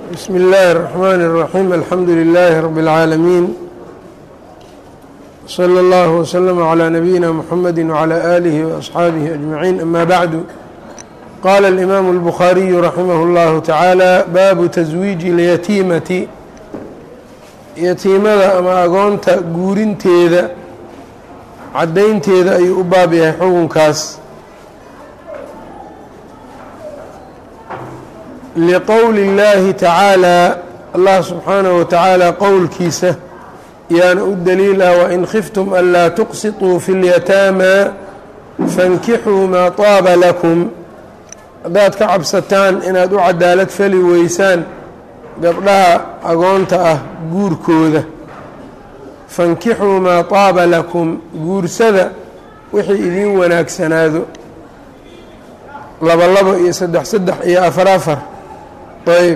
bsm اllahi الرحmn الرaحيم alxamdu لlh رb العaalمين slى اllه وsلم عlى نabيina mحamedi وعlى آlih وأصxaabihi أجمaعين ama bعdu qala الإmam الbخariyu raximah اllahu taعaalى baabu تزwiiجi اlyatiimati yatiimada ama agoonta guurinteeda caddaynteeda ayuu u baab yahay xukunkaas liqowli اllaahi tacaalaa allah subxaanahu wa tacaala qowlkiisa yaana u daliil ah wain khiftum anlaa tuqsiطuu fi اlyataamaa fankixuu maa taaba lakum haddaad ka cabsataan inaad u cadaalad fali weysaan gabdhaha agoonta ah guurkooda fankixuu maa taaba lakum guursada wixii idiin wanaagsanaado laba labo iyo saddex saddex iyo afar afar ayb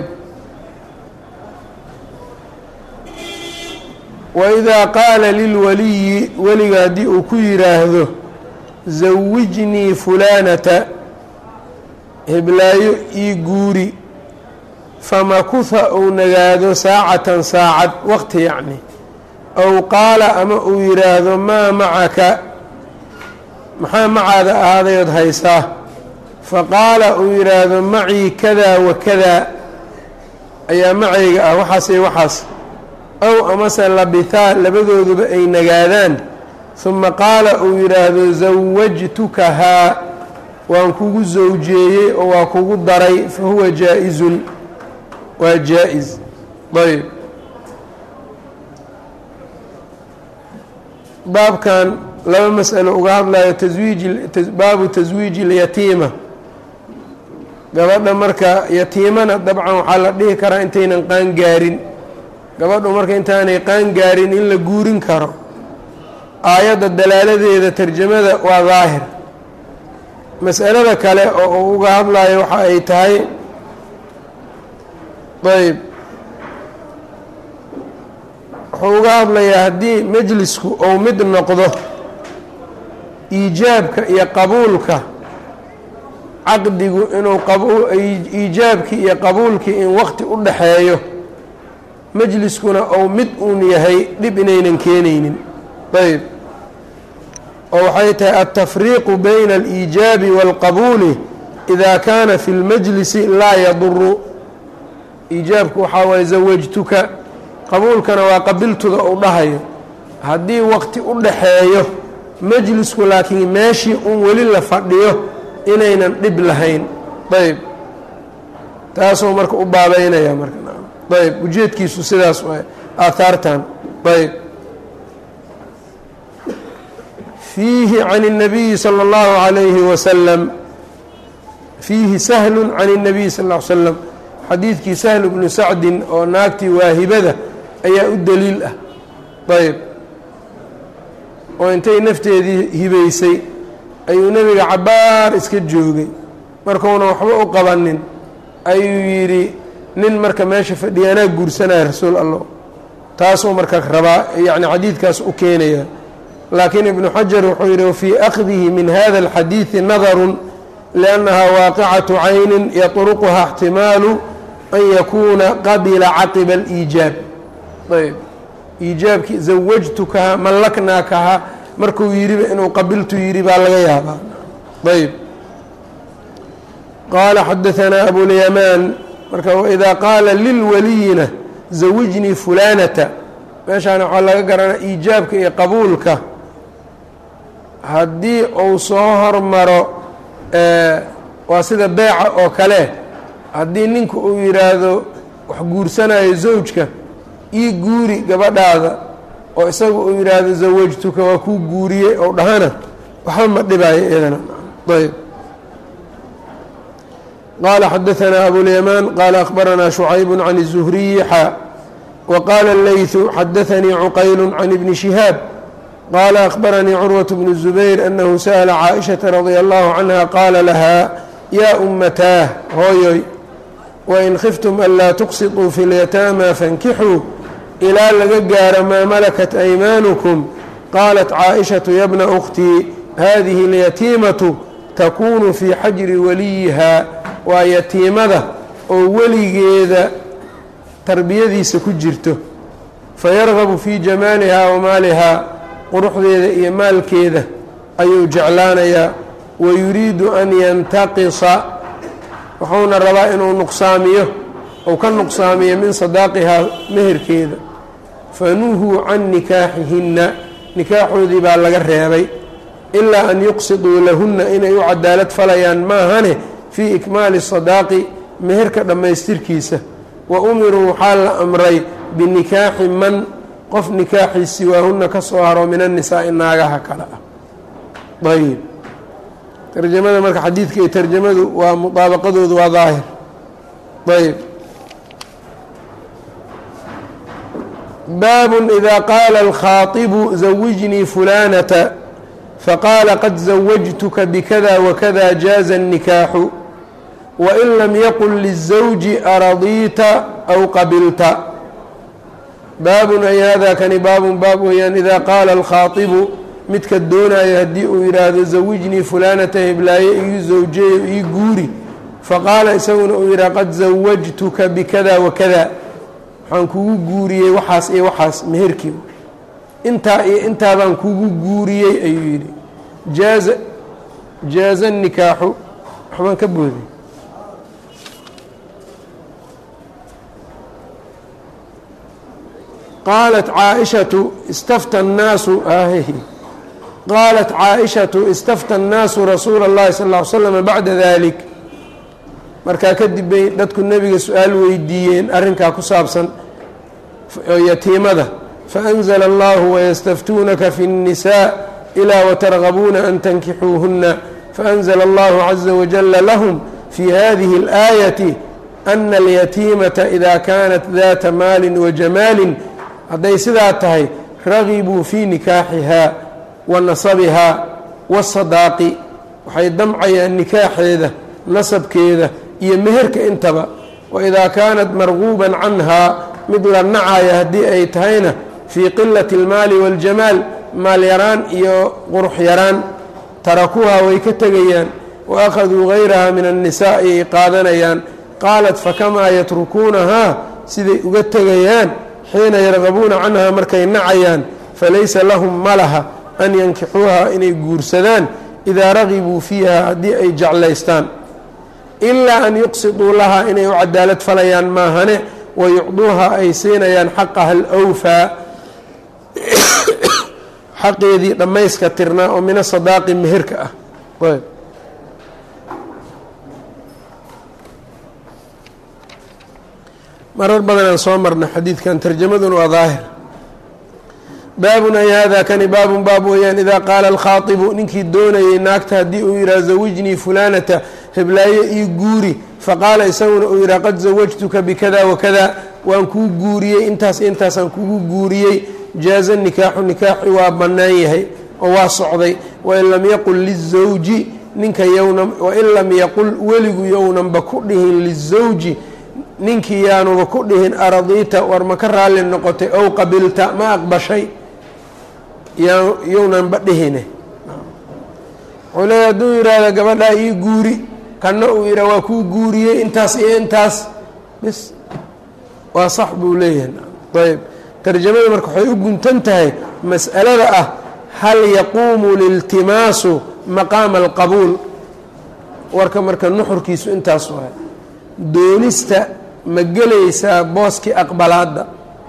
waidaa qaala lilwaliyi weliga haddii uu ku yidhaahdo zawijnii fulaanata heblaayo ii guuri famakuha uu nagaado saacatan saacad waqti yacni ow qaala ama uu yidhaahdo maa macaka maxaa macaada ahaadayood haysaa faqaala uu yidhaahdo macii kadaa wa kadaa ayaa macayga ah waxaas iyo waxaas ow amase labitaa labadooduba ay nagaadaan huma qaala uu yidhaahdo zawajtukahaa waan kugu sawjeeyey oo waa kugu daray fa huwa jaa-izun waa jaa-is ayb baabkan laba mas'alo uga hadlayo taswiiji baabu taswiiji اlyatiima gabadha marka yatiimana dabcan waxaa la dhihi karaa intaynan qaan gaarin gabadhu marka intaanay qaan gaarin in la guurin karo aayadda dalaaladeeda tarjamada waa daahir mas'alada kale oo uu uga hadlayo waxa ay tahay ayb wuxuu uga hadlayaa haddii majlisku ou mid noqdo iijaabka iyo qabuulka caqdigu inuu iijaabkii iyo qabuulkii in waqti u dhaxeeyo majliskuna ou mid uun yahay dhib inaynan keenaynin ayb oo waxay tahay altafriiqu bayna aliijaabi wاlqabuuli ida kaana fi اlmajlisi laa yaduru iijaabku waxaa waye zawajtuka qabuulkana waa qabiltuda uu dhahayo haddii waqti u dhaxeeyo majlisku laakiin meeshii un weli la fadhiyo inaynan dhib lahayn ayb taasuu marka u baabeynaya marka ayb ujeedkiisu sidaas waay aahaartan ayb fiihi can الnabiyi salى اllahu عalayhi wasalam fiihi sahlu can الnabiyi sal ا l slam xadiidkii sahl bnu sacdin oo naagtii waahibada ayaa u daliil ah ayb oo intay nafteedii hibaysay ayuu nebiga cabbaar iska joogay markuuna waxba u qabanin ayuu yidhi nin marka meesha fadhiya anaa guursanaya rasuul allah taasuu marka rabaa yacni xadiidkaas u keenaya laakiin ibnu xajar wuxuu yidhi wafii akhdihi min hada alxadiidi nadarun liannaha waaqicatu caynin yatruquha اxtimaalu an yakuuna qabila caqiba aliijaab ayb iijaabkii zawajtukaha mallaknaakaha markuu yidhiba inuu qabiltu yidhi baa laga yaabaa ayb qaala xadaanaa abulyamaan marka waidaa qaala lilwaliyina zawijnii fulaanata meeshaana waxaa laga garanaa iijaabka iyo qabuulka haddii uu soo hormaro waa sida beeca oo kale haddii ninku uu yidhaahdo wax guursanayo zawjka ii guuri gabadhaada oo isagu uu yidhaahdo zawajtuka waa kuu guuriyey ou dhahana waxba ma dhibaayo iyadana ayb qaala xadaanaa abulyamaan qaala akhbaranaa shucayb can الzuhriyi xa waqaala اleyثu xadaanii cuqayl can ibni shihaab qaala akhbaranii curwaة bnu الzubayr anahu sa'la caaئishaةa radia allahu canha qaala lahaa yaa umataah hooyoy wain khiftum anlaa tuqsiطuu fi اlyataama fankixuu ilaa laga gaaro maa malakat aymaanukum qaalat caaئishaةu ya bna أkhtii hadihi اlyatiimatu takunu fii xajri waliyiha waa yatiimada oo weligeeda tarbiyadiisa ku jirto fayargabu fii jamaalihaa wa maalihaa quruxdeeda iyo maalkeeda ayuu jeclaanayaa wa yuriidu an yantaqisa wuxuuna rabaa inuu nuqsaamiyo ou ka nuqsaamiyo min sadaaqihaa meherkeeda fanuhuu can nikaaxihinna nikaaxoodii baa laga reebay ilaa an yuqsiduu lahunna inay u cadaalad falayaan maahane fii ikmaali sadaaqi meherka dhammaystirkiisa wa umiruu waxaa la amray binikaaxi man qof nikaaxii siwaahunna ka soo haro min annisaa'i naagaha kale ah ayb tarjamada marka xadiidka iyo tarjamadu waa mudaabaqadoodu waa daahir ayb baab إida qaala alkhaaطibu zawijnii fulanata faqaala qad zawajtuka bkada wakada jaaza الnikaaxu wain lam yaqul lلزawji aradiita aw qabilta baabun ay hada kani baabun baab weeyaan idaa qaala alkhaaطibu midka doonaayo haddii uu yidhaahdo zawijnii fulanata heblaaye ii zawjeeyo ii guuri faqaala isaguna uu yidhaha qad zawajtuka bikada wakada waxaan kugu guuriyey waxaas iyo waxaas meherkii intaa iyo intaa baan kugu guuriyey ayuu yidhi jaaza jaaza nikaaxu waxbaan ka booday qaalat caaishatu istafta annaasu qaalat caaishatu istafta annaasu rasuula اllahi sal ll ly slama bacda dalik markaa kadib bay dadku nebiga su-aal weydiiyeen arrinkaa ku saabsan yatiimada faأnzla allahu wayastaftuunaka fi الnisaa ilaa watargabuuna an tankixuuhuna faأnzla allahu caza wajala lahum fi hadihi اlآayaةi ana alyatiimata ida kanat data maali wajamaali hadday sidaa tahay ragibuu fii nikaaxihaa wa nasabihaa waasadaaqi waxay damcayaan nikaaxeeda nasabkeeda iyo meherka intaba waidaa kaanat marguuban canhaa mid la nacaya haddii ay tahayna fii qilati اlmaali waاljamaal maal yaraan iyo qurux yaraan tarakuuhaa way ka tegayaan wa akhaduu gayraha min annisaa ayay qaadanayaan qaalat fakamaa yatrukuunahaa siday uga tegayaan xiina yargabuuna canha markay nacayaan falaysa lahum malaha an yankixuuha inay guursadaan idaa ragibuu fiiha haddii ay jeclaystaan ilaa an yuqsiduu lahaa inay u cadaalad falayaan maahane wayucduuha ay siinayaan xaqaha alwfaa xaqeedii dhammayska tirnaa oo min asadaaqi meherka ah marar badanaan soo marna xadiidkan tarjamaduna waa daahir baabun ay hada kani baabun baab weeyaan idaa qaala alkhaaibu ninkii doonayay naagta haddii uu yidhaha zawijnii fulaanata heblaayo ii guuri faqaala isaguna uu yidhaha qad zawajtuka bikada wakada waan kuu guuriyey intaas intaasaan kugu guuriyey jaaza nikaaxu nikaaxi waa bannaan yahay oo waa socday wain lam yaqul lizawji ninka yowna wain lam yaqul weligu yownanba ku dhihin lizawji ninkii yaanuba ku dhihin aradiita war ma ka raalli noqotay ow qabilta ma aqbashay yownanba dhihine wuxuu leeya hadduu yidhaahda gabadhaa ii guuri kanna uu yidhah waa kuu guuriyey intaas iyo intaas bis waa sax buu leeyahay ayb tarjamada marka waxay u guntan tahay mas'alada ah hal yaquumu liltimaasu maqaama alqabuul warka marka nuxurkiisu intaas waay doonista ma gelaysaa booskii aqbalaadda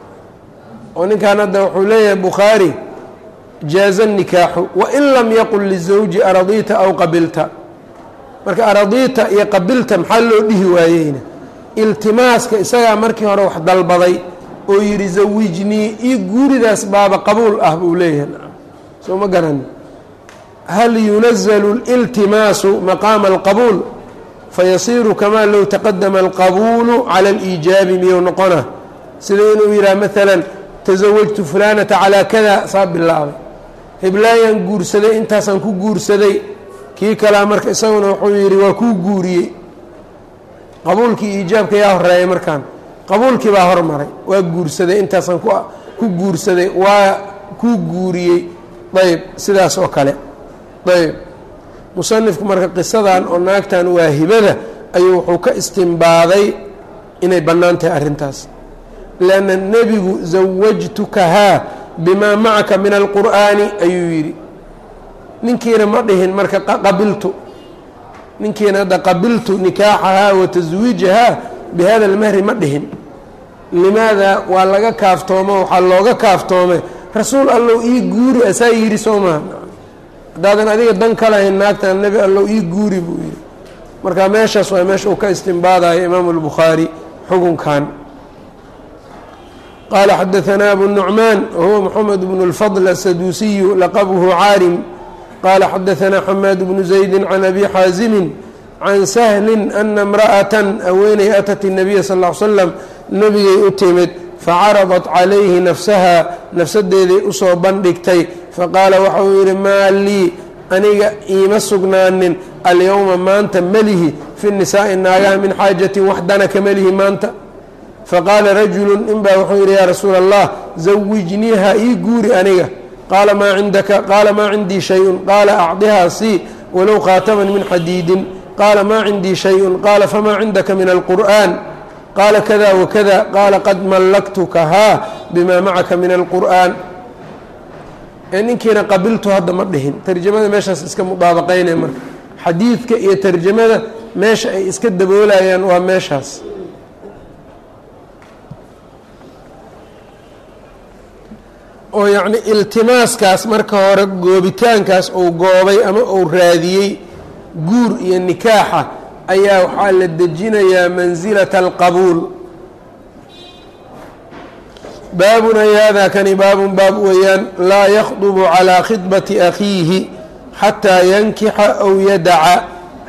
oo ninkan hadda wuxuu leeyahay bukhaari jaaza nikaaxu wain lam yaqul lizawji aradiita aw qabilta marka aradiita iyo qabilta maxaa loo dhihi waayeyna iltimaaska isagaa markii hore wax dalbaday oo yidhi zawijnii io guuridaas baaba qabuul ah buu leeyahay soo ma garan hal yunazalu liltimaasu maqaama alqabuul fayasiiru kamaa low taqadama alqabuulu cala aliijaabi miyuu noqona sida inuu yidhaha maalan tasawajtu fulaanata calaa kada saa bilaabay heblaayaan guursaday intaasaan ku guursaday kii kalea marka isaguna wuxuu yidhi waa kuu guuriyey qabuulkii iijaabka yaa horeeyay markaan qabuulkii baa hormaray waa guursaday intaasaan ku guursaday waa kuu guuriyey ayb sidaas oo kale ayb musanifku marka qisadan oo naagtan waa hibada ayuu wuxuu ka istimbaaday inay bannaan tahay arrintaas lanna nebigu zawajtukahaa bimaa macaka min alqur'aani ayuu yidhi ninkiina ma dhihin marka qabiltu ninkiina hadda qabiltu nikaaxahaa wa taswiijahaa bihada almahri ma dhihin limaada waa laga kaaftoomo waxaa looga kaaftoomay rasuul allow ii guuri asaa yidhi soo maha haddaadan adiga dan ka lahayn naagtan nebi allow ii guuri buu yidhi marka meeshaas waa meesha uu ka istimbaadayo imaamu albukhaari xukunkan qaala xadaanaa abu nucmaan wahuwa moxamed bnu اlfadl asaduusiyu laqabhu caarim qaala xadaanaa xamaad bnu zaydi can abi xaasimin can sahlin ana imra'atan aweenay atat الnabiya sal ll ly slam nebigay u timid facaradat calayhi nafsaha nafsadeeday usoo bandhigtay faqaala waxa uu yidhi maa lii aniga iima sugnaanin alyowma maanta melihi fi nisaa'i naagaha min xaajatin wax dana ka melihi maanta faqaala rajulu ninbaa wuxuu yidhi yaa rasuula allah zawijniiha ii guuri aniga qaala maa cindaka qaala maa cindii shay-un qaala acdihaa sii walow khaataman min xadiidin qaala maa cindii shay-un qaala famaa cindaka min alqur'an qaala kada wakada qaala qad mallaktukahaa bimaa macaka min alqur'an ee ninkiina qabiltu hadda ma dhihin tarjamada meeshaas iska mudaabaqaynaya marka xadiidka iyo tarjamada meesha ay iska daboolayaan waa meeshaas oo yacni iltimaaskaas marka hore goobitaankaas uu goobay ama uu raadiyey guur iyo nikaaxa ayaa waxaa la dejinayaa mansilata alqabuul baabun ay hada kani baabun baab weeyaan laa yakhdubu calaa khidbati akhiihi xataa yankixa aw yadaca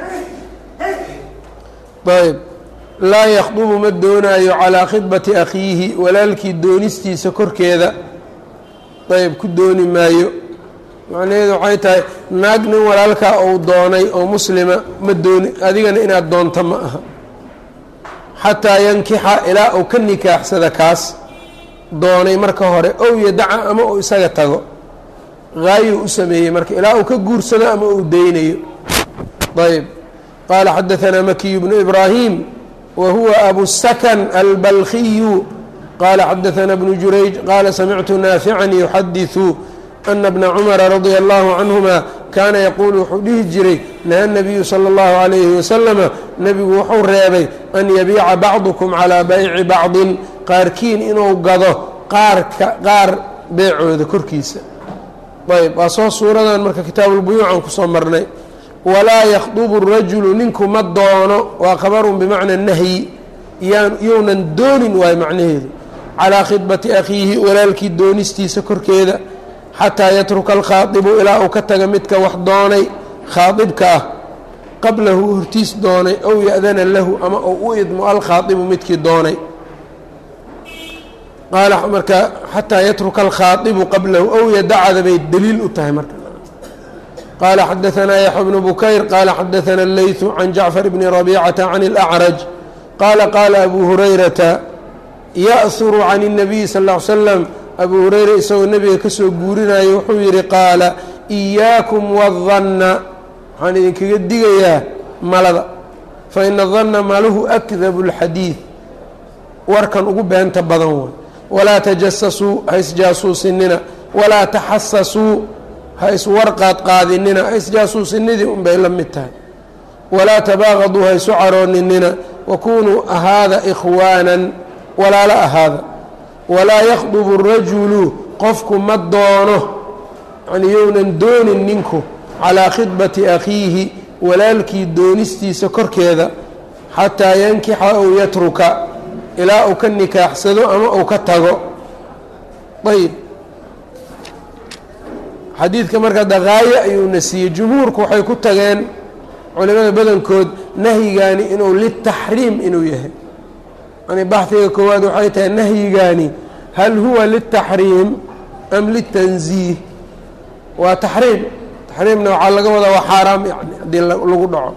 ayb laa yakhdubu ma doonaayo calaa khidbati akhiihi walaalkii doonistiisa korkeeda ayb ku dooni maayo macnaheedu waxay tahay naag nin walaalkaa uu doonay oo muslima ma dooni adigana inaad doonto ma aha xataa yankixa ilaa uu ka nikaaxsada kaas doonay marka hore ow yadaca ama uu isaga tago haayuu u sameeyey marka ilaa uu ka guursado ama uu deynayo ayb qaala xadaanaa makiyu bnu ibraahim wa huwa abusakan albalkiyu qaala xadaanaa bnu jurayj qaala samictu naafican yuxadiثu ana bna cumara radia allahu canhuma kaana yaquulu wuxuu dhihi jiray naha nabiyu sala اllahu calayhi wasalama nebigu wuxuu reebay an yabiica bacdukum calaa bayci bacdin qaarkiin inuu gado qaarka qaar beecooda korkiisa ayb waa soo suuradan marka kitaabulbuyuucan kusoo marnay walaa yakhdubu rajulu ninku ma doono waa khabarun bimacna nahyi younan doonin waayo macnaheedu calaa khidbati akhiihi walaalkii doonistiisa korkeeda xataa yatruka alkhaadibu ilaa uu ka taga midka wax doonay khaadibka ah qablahu hortiis doonay ow ya-dana lahu ama uu u idmo alkhaadibu midkii doonay qaala marka xataa yatruka alkhaadibu qablahu ow yadacada bay daliil u tahay marka qaala xadaanaa yaxya bnu bukayr qaala xadaana اleyثu can jacfar bni rabicata can اlأcraj qaala qaala abu hurayrata ya'huru can الnabiy sal ا ly slam abu hureyra isagoo nebiga ka soo guurinayo wuxuu yidhi qaala إiyaakum wالdanna waxaan idinkaga digayaa malada faina danna maluhu akdabu اlxadiid warkan ugu beenta badan way walaa tajasasuu ha isjaasuusinina walaa taxasasuu ha iswarqaad qaadinina ha isjaasuusinidii unbay la mid tahay walaa tabaaqaduu ha isu carooninina wakunuu ahaada ikhwaanan walaalo ahaada walaa yakhdubu rajulu qofku ma doono yani younan doonin ninku calaa khidbati akhiihi walaalkii doonistiisa korkeeda xataa yankixa ow yatruka ilaa uu ka nikaaxsado ama uu ka tago ayb xadiidka marka daqaayo ayuuna siiyey jumhuurku waxay ku tageen culimada badankood nahyigaani inuu litaxriim inuu yahay yani baxdiga koowaad waxay tahay nahyigaani hal huwa liltaxriim am litanziih waa taxriim taxriimna waxaa laga wadaa waa xaaraam yani haddii lagu dhaco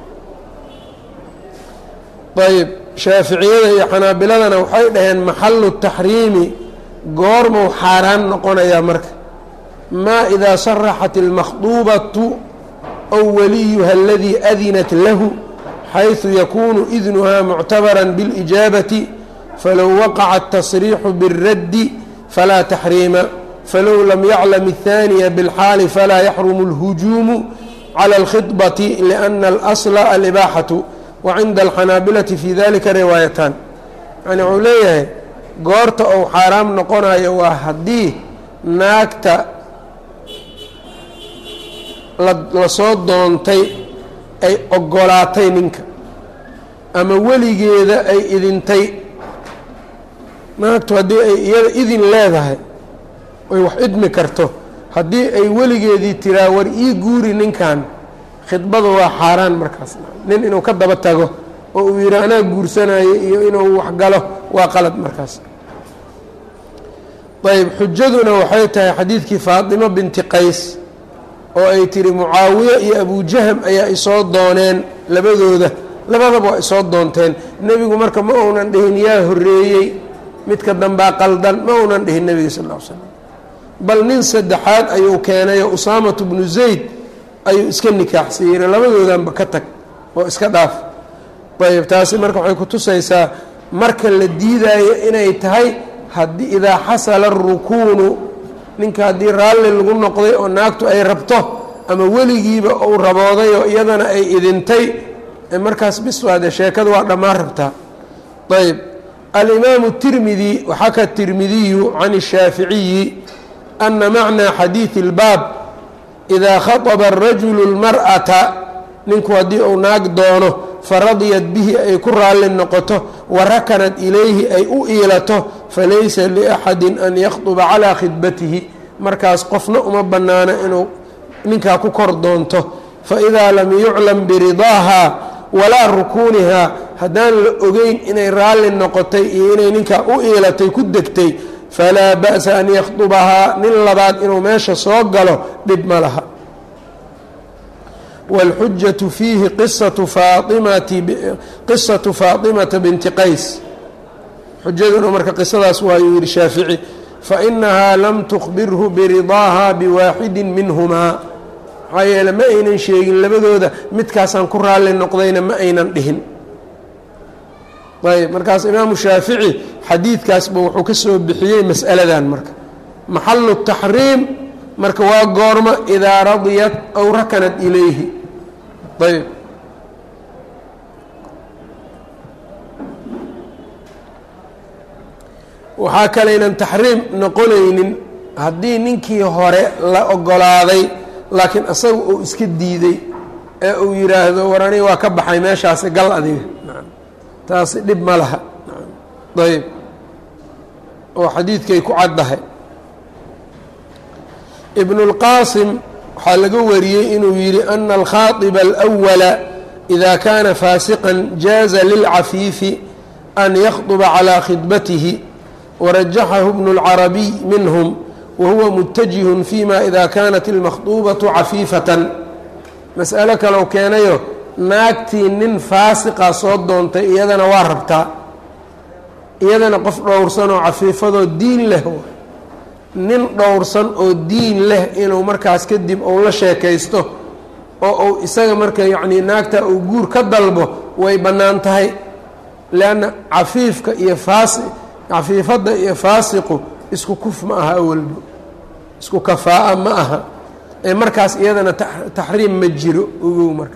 ayb shaaficiyada iyo xanaabiladana waxay dhaheen maxalu taxriimi goormuu xaaraan noqonayaa marka maa idaa saraxat اlmakhduubatu ow waliyuha aladii adinat lahu xayثu yakunu idnuha muctabara biاlijaabati falow waqaca التصriixu bالraddi falaa taxriima falow lam yaclam الثaaniya bاlxaali falaa yaxrumu اlhujuumu calى اlkhiطbati liأna اlasla alibaaxatu wacinda alxanaabilati fi dalika riwaayatan yani wuxuu leeyahay goorta uu xaaraam noqonayo waa haddii naagta lasoo doontay ay ogolaatay ninka ama weligeeda ay idintay naagtu haddii ay iyada idin leedahay oy wax idmi karto haddii ay weligeedii tiraa war ii guuri ninkan khidbada waa xaaraan markaas nin inuu ka daba tago oo uu yidhi anaa guursanayo iyo inuu waxgalo waa qalad markaas ayb xujaduna waxay tahay xadiidkii faatimo binti qays oo ay tiri mucaawiye iyo abujahm ayaa isoo dooneen labadooda labadaba waa isoo doonteen nebigu marka ma uunan dhihin yaa horreeyey midka dambaa qaldan ma uunan dhihin nebiga sal l slam bal nin saddexaad ayuu keenayoo usaamatu bnu zayd ayuu iska nikaaxsiiyey labadoodanba ka tag oo iska dhaaf ayb taasi marka waxay kutusaysaa marka la diidaayo inay tahay haddii idaa xasala arukuunu ninka haddii raalli lagu noqday oo naagtu ay rabto ama weligiiba uu rabooday oo iyadana ay idintay markaas bis waade sheekadu waa dhammaan rabtaa ayb alimaamu tirmidi waxaa ka tirmidiyu can الshaaficiyi ana macnaa xadiidi اlbaab idaa khaطba الrajulu اlmar'ata ninku haddii uu naag doono faradiyat bihi ay ku raalli noqoto warakanat ilayhi ay u iilato falaysa liaxadi an yakhطba calىa khidbatihi markaas qofna uma bannaano inuu ninkaa ku kor doonto faidaa lam yuclam biridaaha walaa rukuunihaa haddaan la ogeyn inay raalli noqotay iyo inay ninkaa u iilatay ku degtay falaa ba'sa an yakhdubahaa nin labaad inuu meesha soo galo dhib ma laha wاlxujaةu fiihi qisatu faaimati qisatu faaطimata binti qays xujaduna marka qisadaas waayuu yihi shaafici fainahaa lam tukbirhu biridaaha biwaaxidi minhumaa maxaa yeele ma aynan sheegin labadooda midkaasaan ku raalli noqdayna ma aynan dhihin ayb markaas imaamu shaafici xadiidkaasba wuxuu ka soo bixiyey mas'aladan marka maxalu taxriim marka waa goormo idaa radiyat aw rakanat ilayhi ayb waxaa kalaynan taxriim noqonaynin haddii ninkii hore la ogolaaday laakiin asaga uu iska diiday ee uu yidhaahdo war aniga waa ka baxay meeshaasi gal adiga taasi dhib ma laha ayb oo xadiidkay ku caddahay ibnu اlqaasim waxaa laga wariyey inuu yidhi ana alkhaaطiba alأwala إida kaana faasiqا jaaza lilcafiifi an yakطba calىa khidbatihi warajaxahu bnu اlcarabiy minhm wahuwa mutajihun fima ida kanat اlmakhطubaةu cafiifatan mas'alo kalou keenayo naagtii nin faasiqa soo doontay iyadana waa rabtaa iyadana qof dhowrsan oo cafiifadoo diin leh nin dhowrsan oo diin leh inuu markaas kadib uu la sheekaysto oo uu isaga marka yacnii naagta uu guur ka dalbo way bannaan tahay leanna cafiifka iyo faasi cafiifadda iyo faasiqu isku kuf ma aha awalba isku kafaa'a ma aha ee markaas iyadana taxriim ma jiro ogow marka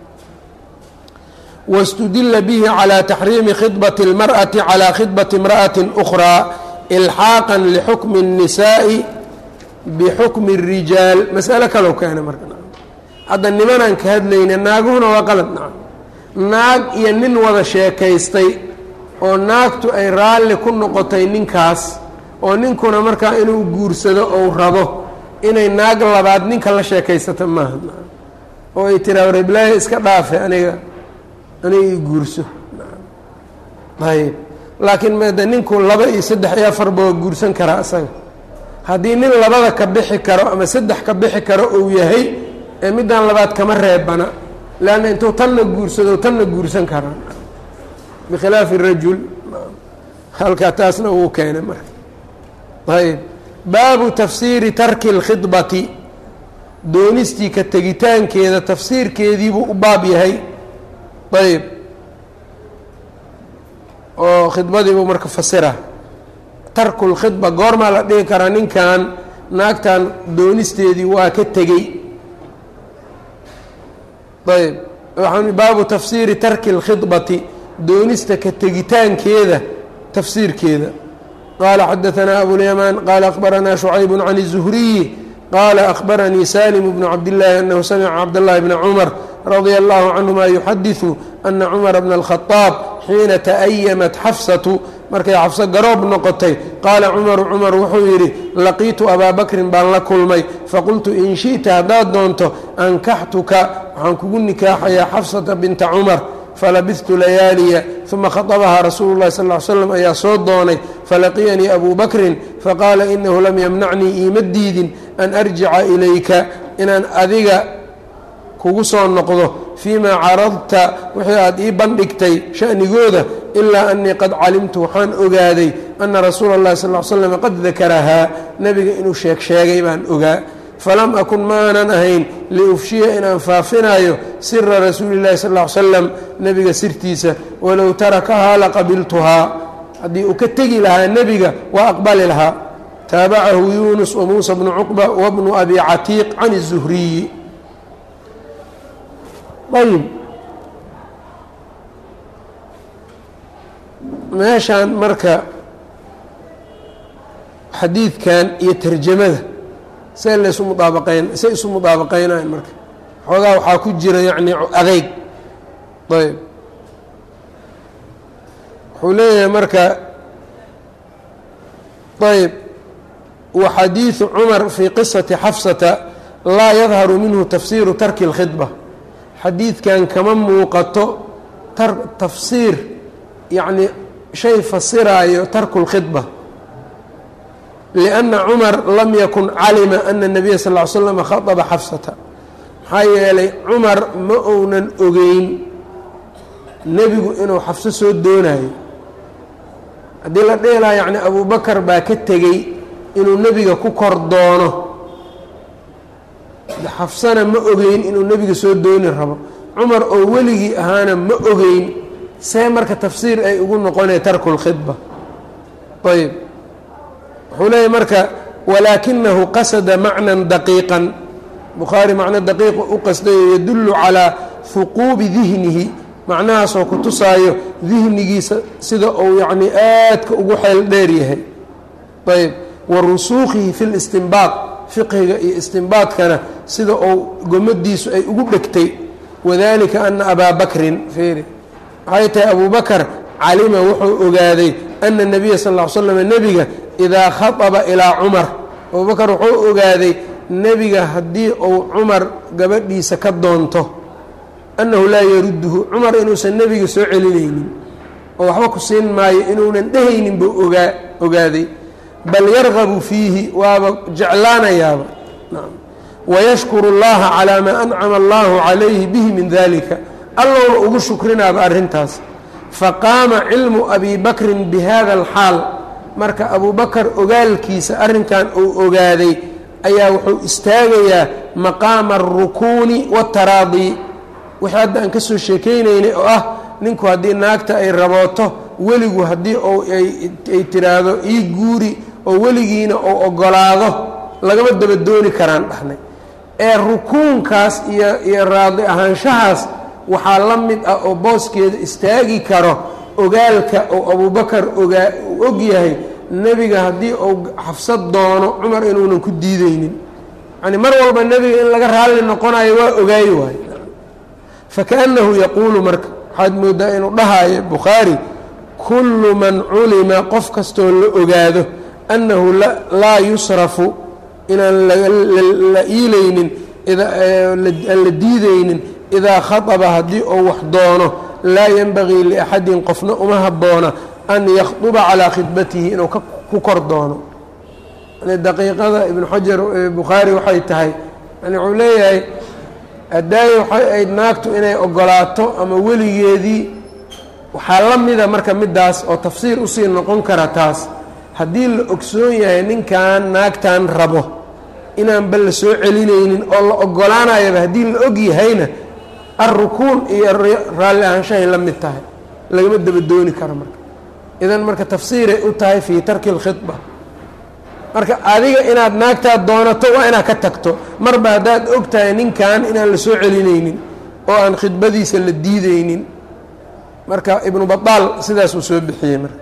wاstudila bihi calى taxriimi khidbaةi اlmarأati calى khidbati اmraأaةi أkhraa ilxaaqa lxukmi الnisaaءi bixukmi الrijaal masalo kalou keena marka hadda nimanaan ka hadlayna naaguhuna waa qalad naca naag iyo nin wada sheekaystay oo naagtu ay raalli ku noqotay ninkaas oo ninkuna markaa inuu guursado ou rabo inay naag labaad ninka la sheekaysato maaha oo ay tiraa reblaayo iska dhaafe aniga aniga i guurso ayb laakiin made ninku laba iyo saddex iyo afarba waa guursan karaa isaga haddii nin labada ka bixi karo ama saddex ka bixi karo uu yahay ee middan labaad kama reebana leanna intuu tanna guursado tanna guursan karaa bikhilaafi rajul halkaa taasna uu keenay marka ayb baabu tafsiiri tarki اlkhidbati doonistii ka tegitaankeeda tafsiirkeediibuu u baab yahay ayb oo khidbadiibuu marka fasira tarku lkhidba goormaa la dhihi karaa ninkan naagtan doonisteedii waa ka tegey ayb waxaan baabu tafsiiri tarki اlkhidbati doonista ka tegitaankeeda tafsiirkeeda qaala xadaثanaa abulyamaan qaala akhbaranaa shucayb can الzuhriyi qaala akhbaranii salim bnu cabdillaahi anahu samica cabdاllahi bna cumar radia allahu canhuma yuxadiثu ana cumara bna اlkhadaab xiina ta'ayamat xafsatu markay xafso garoob noqotay qaala cumaru cumar wuxuu yidhi laqiitu abaa bakrin baan la kulmay faqultu in shi'ta haddaad doonto ankaxtuka waxaan kugu nikaaxayaa xafsata binta cumar falabidtu layaaliya uma khadabahaa rasuulu llahi sal ly slam ayaa soo doonay falaqiyanii abuu bakrin faqaala inahu lam yamnacnii iima diidin an arjica ilayka inaan adiga kugu soo noqdo fii maa caradta wixii aad ii bandhigtay sha'nigooda ilaa anii qad calimtu waxaan ogaaday ana rasuula اllahi sal l slam qad dakarahaa nebiga inuu sheeg sheegay baan ogaa falam akun maanan ahayn liufshiya inaan faafinayo sira rasuuli اllahi sal l slam nebiga sirtiisa walow tarakahaa laqabiltuhaa haddii uu ka tegi lahaa nebiga waa aqbali lahaa taabacahu yunus wamuusa bnu cuqba wabnu abi catiiq can الzuhriyi ayb meeshaan marka xadiidkan iyo tarjamada see laysu mudaabaqayn say isu mudaabaqaynayan marka xoogaa waxaa ku jira yacni adeyg ayb wuxuu leeyahay marka ayb wa xadiiثu cumar fii qisati xafsata laa yadharu minhu tafsiiru tarki اlkhidba xadiidkan kama muuqato tar tafsiir yacni shay fasiraayo tarku اlkhidba lianna cumar lam yakun calima ana الnabiya sal ly slama khaطba xafsata maxaa yeelay cumar ma ounan ogeyn nebigu inuu xafso soo doonayo haddii la dheelaa yacni abubakar baa ka tegey inuu nebiga ku kor doono xafsana ma ogeyn inuu nebiga soo dooni rabo cumar oo weligii ahaana ma ogeyn see marka tafsiir ay ugu noqonaya tarku lkhidba ayb wuxuu leeyahy marka walaakinahu qasada macnan daqiiqan bukhaari macno daqiiqa u qasdayo yadullu calaa huquubi dihnihi macnahaasoo ku tusaayo dihnigiisa sida uu yacni aadka ugu xeel dheer yahay ayb wa rusuukihi fi listinbaad fiqhiga iyo istinbaadkana sida uu gomadiisu ay ugu dhegtay wadalika ana abaa bakrin fiiri waxay tahay abuu bakar calima wuxuu ogaaday ana nabiya sal ll ly slam nebiga idaa khaطaba ilaa cumar abubakar wuxuu ogaaday nebiga haddii uu cumar gabadhiisa ka doonto annahu laa yarudduhu cumar inuusan nebiga soo celinaynin oo waxba ku siin maayo inuunan dhehaynin buu ogaa ogaaday bal yargabu fiihi waaba jeclaanayaaba wayashkuru اllaha calaa maa ancama allahu calayhi bihi min dalika allowna ugu shukrinaaba arrintaas faqaama cilmu abi bakrin bi hada alxaal marka abuu bakar ogaalkiisa arrinkan uu ogaaday ayaa wuxuu istaagayaa maqaama alrukuuni waataraadii wixii hadda aan ka soo sheekeynaynay oo ah ninku haddii naagta ay rabooto weligu haddii ou ay tiraahdo ii guuri oo weligiina uu ogolaado lagama daba dooni karaan dhahnay ee rukuunkaas iyo iyo raadi ahaanshahaas waxaa la mid ah oo booskeeda istaagi karo ogaalka oo abubakar ogaa uu og yahay nebiga haddii uu xafsad doono cumar inuunan ku diideynin yani mar walba nebiga in laga raalli noqonayo waa ogaayi waayo fakaأnnahu yaquulu marka waxaad moodaa inuu dhahaayo bukhaari kullu man culima qof kastoo la ogaado annahu laa yusrafu inaan la iilaynin aan la diidaynin idaa khaطba haddii uu wax doono laa yenbagii liaxadin qofna uma habboona an yakhطuba calىa khidbatihi inuu ku kor doono yani daqiiqada ibnu xajar bukhaari waxay tahay yani wuxuu leeyahay hadaaye waxay ayd naagtu inay ogolaato ama weligeedii waxaa la mida marka middaas oo tafsiir usii noqon kara taas haddii la ogsoon yahay ninkan naagtan rabo inaanba la soo celinaynin oo la ogolaanayaba haddii la og yahayna alrukuun iyo raalli ahaanshahay la mid tahay lagama daba dooni karo marka idan marka tafsiiray u tahay fii tarki اlkhidba marka adiga inaad naagtaad doonato waa inaad ka tagto marba haddaad og tahay ninkan inaan la soo celinaynin oo aan khidbadiisa la diideynin marka ibnu baطaal sidaas uu soo bixiyey marka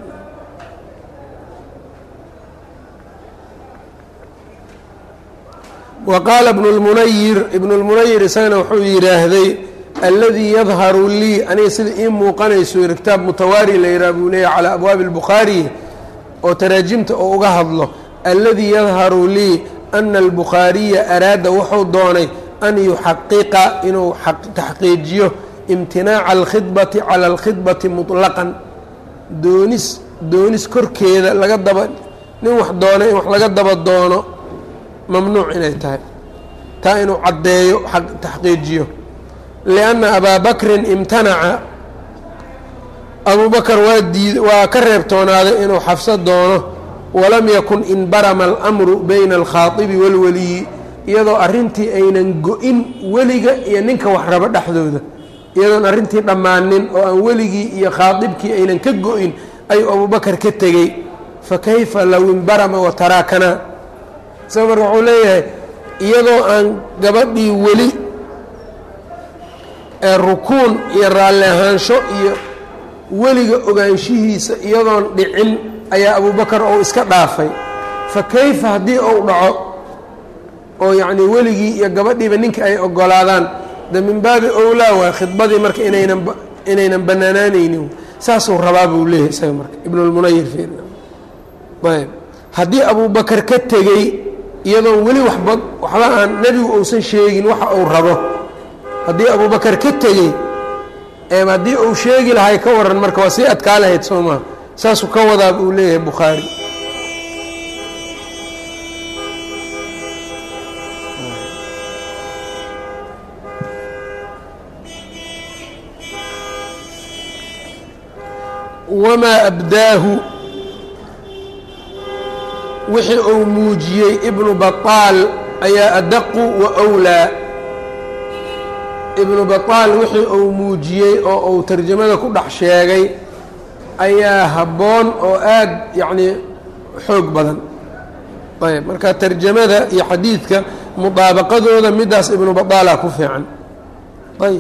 wa qaala ibnu اlmunayir ibnu اlmunayir isagana wuxuu yidhaahday alladii yadharu lii aniga sida ii muuqanayso yiri kitaab mutawaari la yidhaha buu leeyahy calaa abwaabi اlbukhaari oo taraajimta oo uga hadlo alladii yadharu lii ana albukhaariya araada wuxuu doonay an yuxaqiqa inuu taxqiijiyo imtinaaca alkhidbati cala alkhidbati muطlaqan doonis doonis korkeeda laga daba nin wax doonay in wax laga daba doono mamnuuc inay tahay taa inuu caddeeyo taxqiijiyo lianna abaa bakrin imtanaca abuu bakar waa diid waa ka reebtoonaaday inuu xafso doono walam yakun inbarama alamru bayna alkhaadibi waalweliyi iyadoo arrintii aynan go-in weliga iyo ninka wax rabo dhexdooda iyadoon arrintii dhammaanin oo aan weligii iyo khaadibkii aynan ka go-in ayuu abubakar ka tegey fa kayfa low inbarama wa taraakanaa isaga marka wuxuu leeyahay iyadoo aan gabadhii weli ee rukuun iyo raalli ahaansho iyo weliga ogaanshihiisa iyadoon dhicin ayaa abubakar ou iska dhaafay fa kayfa haddii ou dhaco oo yacnii weligii iyo gabadhiiba ninka ay ogolaadaan de min baabi owlaa waa khidbadii marka inaynan inaynan bannaanaanaynin saasuu rabaa buu leeyahay isaga marka ibnulmunayir fiir ayb haddii abubakar ka tegey iyadoon weli waxba waxba aan nebigu uusan sheegin waxa uu rabo haddii abubakar ka tegey haddii uu sheegi lahay ka waran marka waa sii adkaa lahayd soo maa saasuu ka wadaa buu leeyahay bukhaari wamaa abdaahu wixii uu muujiyey ibnu baطaal ayaa adaqu wa wlaa ibnu baطaal wixii uu muujiyey oo uu tarjamada ku dhex sheegay ayaa habboon oo aad yacnii xoog badan ayb marka tarjamada iyo xadiidka mudaabaqadooda midaas ibnu baطaala ku fiican ayb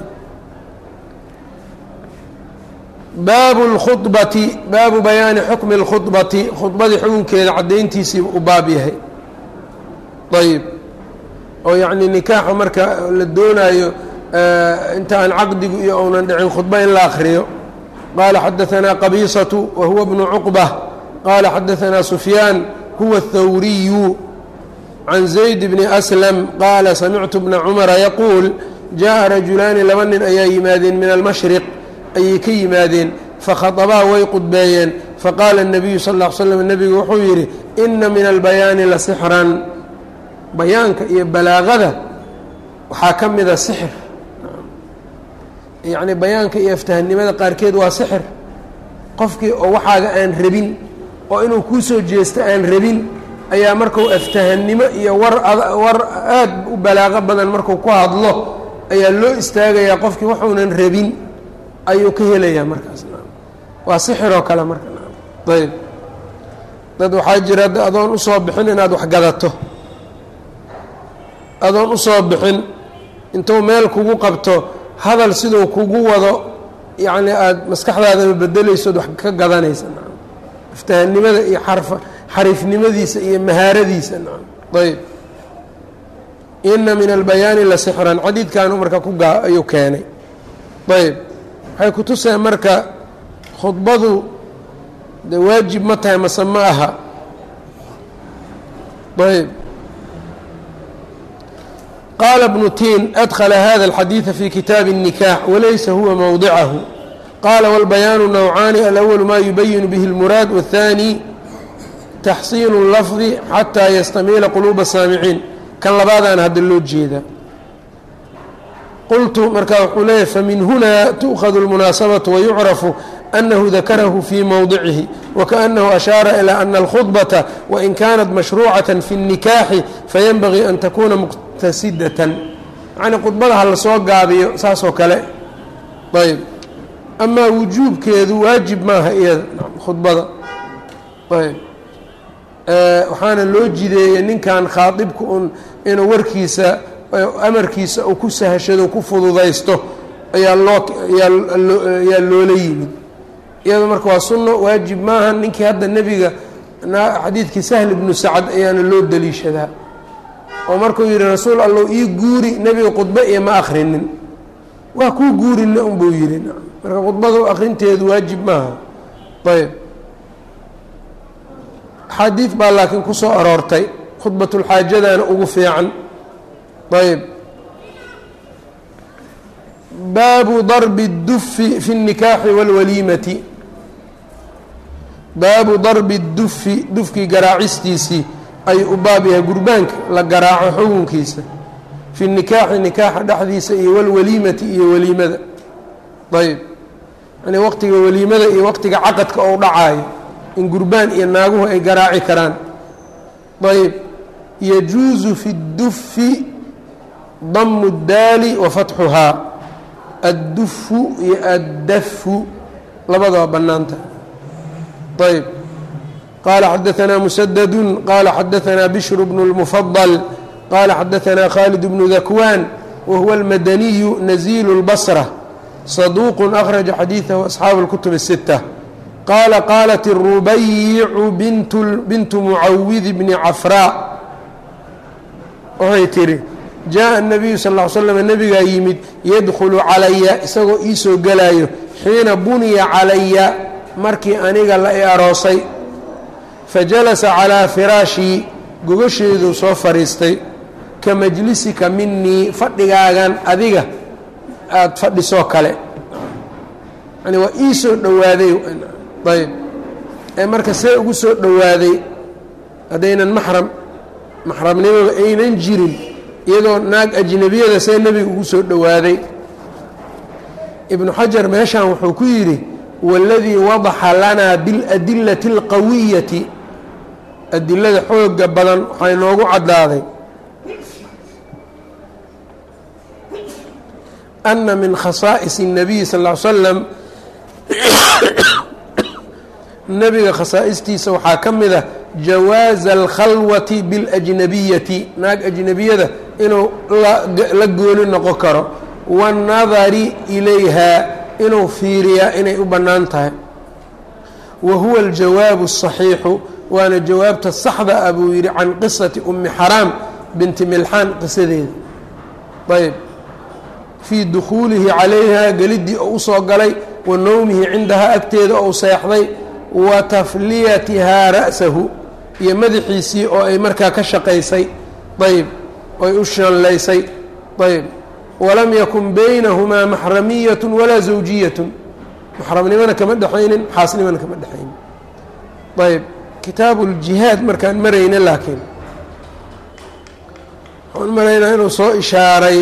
baabu اlkhudbati baabu bayaani xukmi اlkhudbati khudbadii xukunkeeda caddayntiisii u baab yahay ayb oo yacni nikaaxa marka la doonaayo inta aan caqdigu iyo ounan dhicin khudba in la akriyo qaala xadaثanaa qabiisaةu wa huwa bnu cuqbة qaala xadaثanaa sufyaan huwa الthawriyu can zayd bni aslam qaala samictu bna cumara yaquul jaءa rajulaani laba nin ayaa yimaadeen min almashriq ayay ka yimaadeen fakhaطabaa way qudbeeyeen faqaala الnabiyu sal ا l slm nebigu wuxuu yidhi ina min albayaani la sixran bayaanka iyo balaaqada waxaa ka mida sixir yacni bayaanka iyo aftahnimada qaarkeed waa sixir qofkii oo waxaaga aan rabin oo inuu kuu soo jeesto aan rabin ayaa marku aftahannimo iyo war war aad u balaaqo badan marku ku hadlo ayaa loo istaagayaa qofkii waxuunan rabin ayuu ka helayaa markaas waa sixiroo kale marka ayb dad waxaa jira adoon usoo bixin inaad wax gadato adoon usoo bixin intuu meel kugu qabto hadal siduu kugu wado yacni aada maskaxdaadaba bedelaysood wax ka gadanaysa iftahannimada iyo xarfa xariifnimadiisa iyo mahaaradiisa ayb ina min albayaani la sixran xadiidkaanu marka ku gaa ayuu keenay ayb waxay ku tuseen marka khudbadu de waajib ma tahay mase ma aha ayb qaala bnu tiin adkla hada اlxadiiثa fi kitaabi الnikaax walaysa huwa mowdicahu qaala wاlbayaanu nawcaani alأwl ma yubayinu bihi اlmuraad wالthanي taxsiinu اlafdi xataa yastamiila quluuba saamiciin kan labaadaan hadda loo jeeda qultu markaa wuxuu leeyahy famin huna tu'khadu اlmunaasabaةu wayucrafu أnahu dakarahu fii mowdicihi wakaأnahu ashaara ilى ana اlkhudbaةa wain kanat mashruucaة fi الnikaaxi fayenbagii an takuna muqtasidatan yacnii khudbada ha la soo gaabiyo saasoo kale ayb amaa wujuubkeedu waajib maaha iyada khudbada ayb waxaana loo jideeyey ninkan khaadibka un inuu warkiisa amarkiisa uu ku sahashado ku fududaysto ayaa loo ayaa loola yimid iyado marka waa sunno waajib maaha ninkii hadda nebiga xadiidkii sahl ibnu sacad ayaana loo daliishadaa oo markuu yihi rasuul allow ii guuri nebiga khudbe iyo ma akrinin waa kuu guurina unbuu yihi marka khudbadu akrinteedu waajib maaha ayb axaadiid baa laakiin ku soo aroortay khudbatulxaajadana ugu fiican ayb baabu darbi اdufi fi الnikaaxi wاlwaliimati baabu darbi اdufi dufkii garaacistiisii ayuu u baab yahay gurbaanka la garaaco xukunkiisa fi nikaaxi nikaaxa dhexdiisa iyo walwaliimati iyo waliimada ayb yani waqtiga waliimada iyo waqtiga caqadka ou dhacaayo in gurbaan iyo naaguhu ay garaaci karaan ayb yajuusu fi اdufi damu اdaali wa fatxuhaa addufu iyo addafu labadaba bannaanta ayb qaala xadaanaa musadadu qaala xadaanaa bishru bnu اlmufadal qaala xadaanaa khaalid bnu dakwaan wa huwa almadaniyu nazilu اlbasra saduuq akhraja xadiidahu asxaabu اlkutub الsita qaala qaalat الrubayicu bintu mucawidi bni cafraa waxay tihi jaaءa الnabiyu sal ا l slm nebigaa yimid yadkhulu calaya isagoo ii soo gelaayo xiina buniya calaya markii aniga la i aroosay fajalasa calىa firaashii gogasheeduu soo fadhiistay ka majlisika minii fadhigaagan adiga aada fadhisoo kale yani waa ii soo dhowaaday ayb ee marka see ugu soo dhowaaday haddaynan maxram maxramnimaba aynan jirin iyadoo naag ajnabiyada see nebiga ugu soo dhowaaday ibnu xajar meeshan wuxuu ku yidhi waladii wadaxa lanaa biاladilati اlqawiyati adilada xooga badan waxaa inoogu caddaaday ana min khasaa'is الnabiy sal ا l slam nebiga khasaa'istiisa waxaa ka mid a jawaaza alkhalwati biاlajnabiyati naag ajnabiyada inuu la gooni noqon karo waاnnadari ilayha inuu fiiriyaa inay u bannaan tahay wa huwa aljawaabu الصaxiixu waana jawaabta saxda ah buu yidhi can qisati umi xaraam binti milxaan qisadeeda ayb fii dukhuulihi calayha geliddii oo usoo galay wa nowmihi cindahaa agteeda ou seexday wa tafliyatihaa ra'sahu iyo madaxiisii oo ay markaa ka shaqaysay ayb oy u shallaysay ayb walam yakun baynahumaa maxramiyat walaa zawjiyat maxramnimona kama dhexaynin xaasnimona kama dhexaynin ayb kitaabu ljihaad markaan marayna laakiin waxaan maraynaa inuu soo ishaaray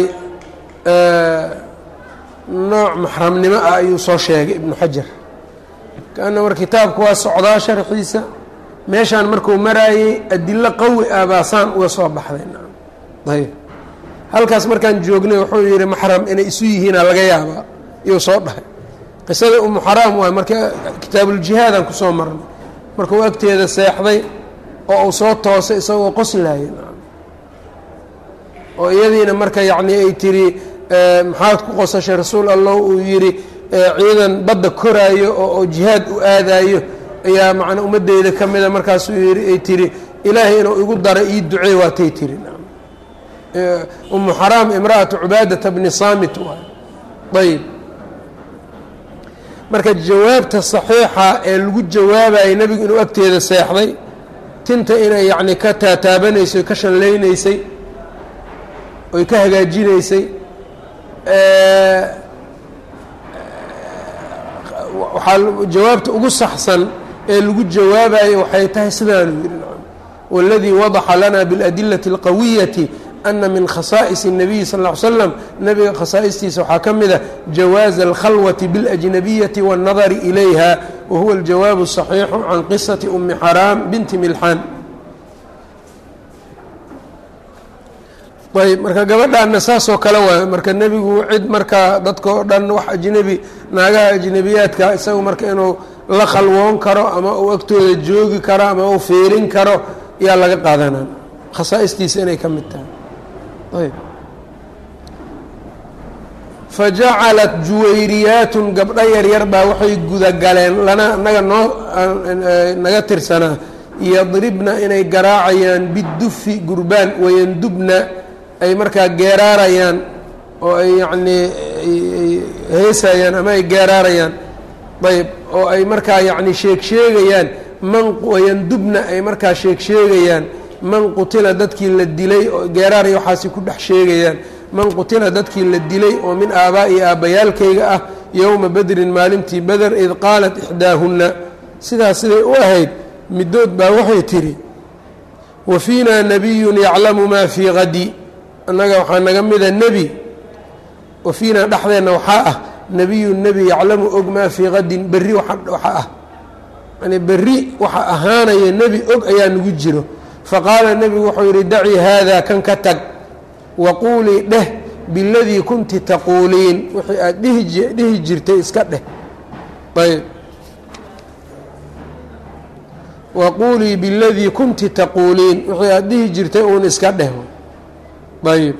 nooc maxramnimo ah ayuu soo sheegay ibnu xajar kaana mar kitaabku waa socdaa sharxiisa meeshaan markuu maraayey adilo qawi ah baasaan uga soo baxday ayb halkaas markaan joognay wuxuu yihi maxram inay isu yihiina laga yaabaa iyuu soo dhahay qisada umu xaraam waay marka kitaabuuljihaadaan kusoo marnay markuu agteeda seexday oo uu soo toosay isagoo qoslaaya oo iyadiina marka yacni ay tiri maxaad ku qosashay rasuul allah uu yidhi ciidan badda koraayo oo jihaad u aadaayo ayaa macnaa ummadeyda ka mida markaasuu yii ay tiri ilaahay inuu igu dara ii ducey waatay tiri umu xaraam imra'atu cubaadata bni saamit waay ayb marka jawaabta saxiixa ee lagu jawaabayay nebigu inuu agteeda seexday tinta inay yacni ka taataabanaysay ka shallaynaysay oy ka hagaajinaysay waxaa jawaabta ugu saxsan ee lagu jawaabayo waxay tahay sidaanu yidhi waladii wadaxa lana biاladilati اlqawiyati ana min khasaa'is الnabiyi sal ll slam nebiga khasaa'istiisa waxaa ka mid a jawaaza alkhalwati biاlajnabiyati waاnnadari ilayha wa huwa aljawaabu الصaxiixu can qisati umi xaraam binti milxaan ayb marka gabadhaana saasoo kale waay marka nebigu cid markaa dadka oo dhan wax ajnebi naagaha ajnebiyaadka isagu marka inuu la khalwoon karo ama uu agtooda joogi karo ama uu fiirin karo yaa laga qaadanaa khasaa'istiisa inay ka mid tahay ayb fa jacalat juwayriyaatun gabdho yaryar baa waxay gudagaleen lana naga noo naga tirsanaa yadribna inay garaacayaan bidufi gurbaan wayandubna ay markaa geeraarayaan oo ay yacnii heesayaan ama ay geeraarayaan ayb oo ay markaa yacni sheeg sheegayaan man wayandubna ay markaa sheeg sheegayaan man qutila dadkii la dilay oo geeraaraya waxaasi ku dhex sheegayaan man qutila dadkii la dilay oo min aabaa'i aabbayaalkayga ah yowma bedrin maalintii beder id qaalat ixdaahunna sidaas siday u ahayd middood baa waxay tidhi wa fiinaa nebiyun yaclamu maa fii qadi annaga waxaa naga mida nebi wa fiinaa dhexdeenna waxaa ah nebiyun nebi yaclamu og maa fii qadin berri waxa ah yani berri waxa ahaanaya nebi og ayaa nagu jiro faqaala nebigu wuxuu yidhi dacii haadaa kan ka tag waquulii dheh biladii kunti taquuliin wixii aad dhihi jirtay iska dheh ayb waquulii biladii kunti taquuliin wixii aad dhihi jirtay uun iska dheh ayb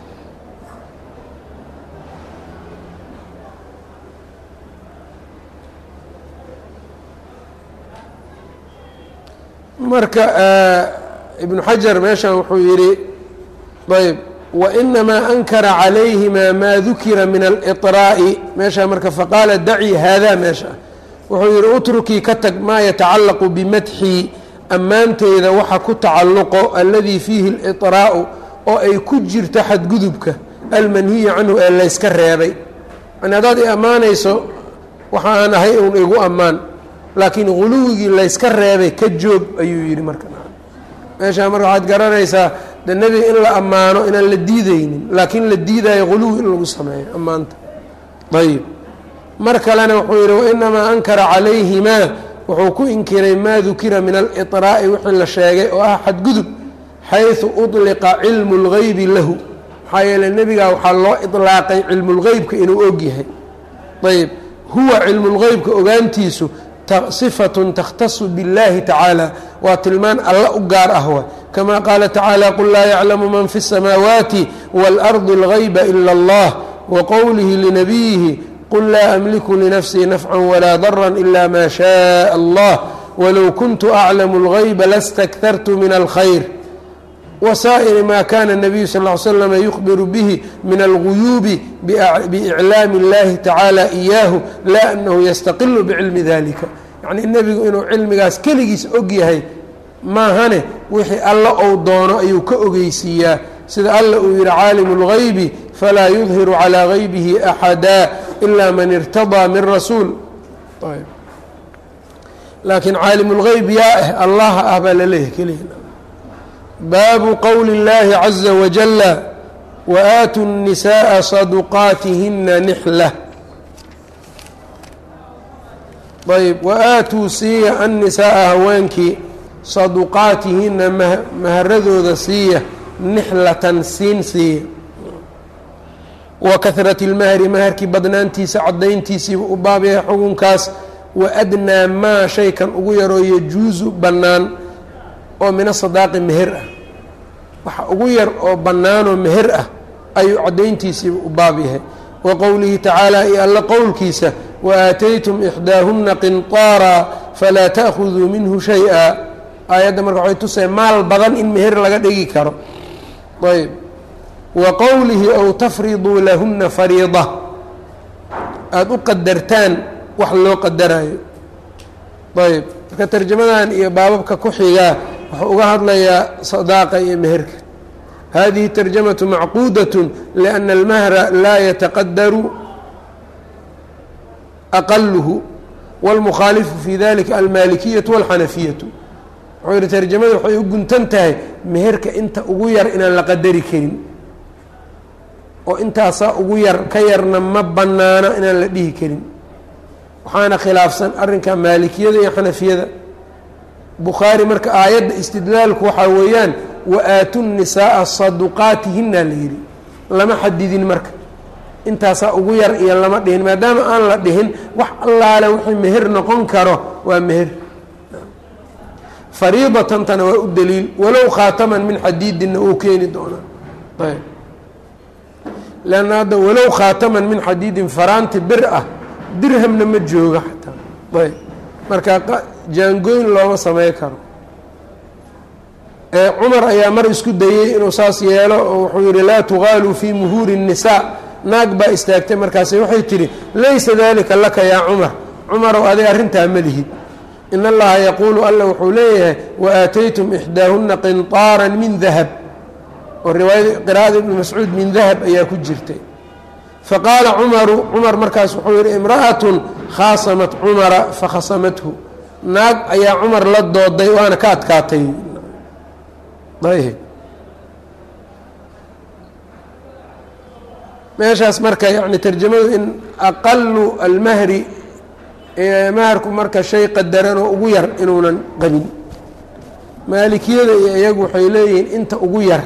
marka ibnu xajar meeshan wuxuu yidhi ayb wainamaa ankara calayhima maa dukira min aliطraa'i meeshaa marka faqaala dacii haadaa meesha wuxuu yidhi utrukii ka tag maa yatacallaqu bimadxii ammaanteyda waxa ku tacalluqo aladii fiihi aliطraa'u oo ay ku jirto xadgudubka almanhiyu canhu ee layska reebay yani haddaad i ammaanayso waxa aan ahay uun igu ammaan laakiin guluwigii layska reebay ka joog ayuu yidhi marka meeshaa marka waxaad garanaysaa de nebiga in la ammaano inaan la diideynin laakiin la diidayo guluwi in lagu sameeyo ammaanta ayib mar kalena wuxuu yidhi wainamaa ankara calayhimaa wuxuu ku inkiray maa dukira min aliطraa'i wixii la sheegay oo ah xadgudub xayثu uطliqa cilmu اlgeybi lahu maxaa yeeley nebigaa waxaa loo iطlaaqay cilmulgeybka inuu og yahay ayb huwa cilmulgeybka ogaantiisu صifaة takhtasu bاllahi tacaalى waa tilmaan alla u gaar ah wa kama qaala tacaalى qul laa yaclamu man fi الsamaawaati wاlأrضi اlغayba ilا اllah waqowlihi linabiyihi qul laa amliku linafsii nafca walaa darا ila ma shaء allah walow kuntu aclamu اlغayba lastakhartu min اlkhayr wsaa'ir ma kana الnabiyu sal ا ly slm yukhbiru bihi min alguyuubi biiclaami اllahi tacaala iyaahu laa anahu yastaqilu bicilmi dalika yacnii nebigu inuu cilmigaas keligiis og yahay maahane wixii alla ou doono ayuu ka ogeysiiyaa sida alla uu yihi caalimu اlgaybi falaa yudhiru calىa gaybihi axada ila man irtadaa min rasuul laakiin caalim اlgeyb yaa ah allaha ah baa laleeyahay keliya baabu qowli اllahi caza wajala waaatu الnisaءa saduqaatihina nixla ayb waaatuu siiya annisaaa haweenkii saduqaatihina maharadooda siiya nixlatan siin siiya wa kahrati اlmahri maharkii badnaantiisa cadayntiisiiba u baabyahay xukunkaas waadnaa maa shaykan ugu yaroo yajuusu bannaan oo mina sadaaqi meher ah waxa ugu yar oo bannaanoo meher ah ayuu caddayntiisiiba u baab yahay wa qowlihi tacaala iyo alla qowlkiisa waaataytum ixdaahunna qinطaara falaa ta'khuduu minhu shay-a aayadda marka waxay tusay maal badan in meher laga dhigi karo ayb wa qowlihi ow tafriduu lahunna fariida aada u qadartaan wax loo qadarayo ayb marka tarjamadan iyo baababka ku xigaa wuxuu uga hadlayaa sadaaqa iyo meherka hadihi tarjamaةu macquudaة لأna اlmahra laa yataqadaru aqaluhu wاlmukhaalifu fi dalika almalikiyaةu wاlxanafiyaةu wuxuu yihi tarjamada waxay u guntan tahay meherka inta ugu yar inaan la qadari karin oo intaasaa ugu yar ka yarna ma banaana inaan la dhihi karin waxaana khilaafsan arrinka maalikiyada iyo xanafiyada bukhaari marka aayadda istidlaalku waxaa weeyaan wa-aatu nisaaa saduqaatihina la yidhi lama xadidin marka intaasaa ugu yar iyo lama dhihin maadaama aan la dhihin wax allaale wixii meher noqon karo waa meher fariidatantana waa u daliil walow khaataman min xadiidinna uu keeni doonaa ayb leanna hadda walow khaataman min xadiidin faraanti bir ah dirhamna ma jooga xataa ayb marka jaangoyn looma samey karo cumar ayaa mar isku dayey inuu saas yeelo oo wuxuu yihi laa tugaaluu fii muhuuri الnisaa naag baa istaagtay markaas waxay tihi laysa dalika laka yaa cumar cumarow aday arrintaa ma lihid in allaha yaquulu alla wuxuu leeyahay waaataytum ixdaahuna qinطaara min dahab oo riwaayada qira'ada ibni mascuud min dahab ayaa ku jirtay faqaala cumaru cumar markaas wuxuu yihi imra'atun khaasamat cumara fakhasamathu naag ayaa cumar la dooday waana ka adkaatay ayb meeshaas marka yani tarjamadu in aqalu almahri maharku marka shay qadaran oo ugu yar inuunan qabin maalikiyada iyo iyagu waxay leeyihiin inta ugu yar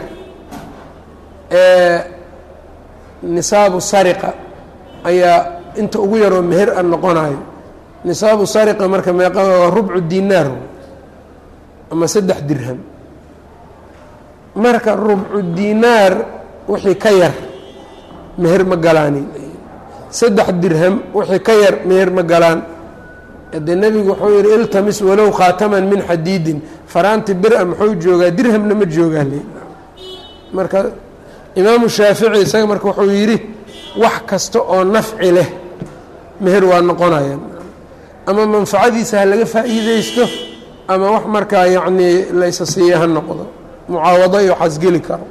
ee nisaabu sariqa ayaa inta ugu yaroo meher a noqonayo nisaabu sariqa marka meeqa waa rubcu dinaar ama saddex dirham marka rubcu dinaar wixii ka yar meher ma galaanin saddex dirham wixii ka yar meher ma galaan dee nebigu wuxuu yihi iltamis walow khaataman min xadiidin faraanti bir-a muxuu joogaa dirhamna ma joogaa le marka imaamu shaafici isaga marka wuxuu yidhi wax kasta oo nafci leh meher waa noqonaya ama manfacadiisa ha laga faa'iideysto ama wax markaa yacnii laysa siiya ha noqdo mucaawado iyo waxaas geli karo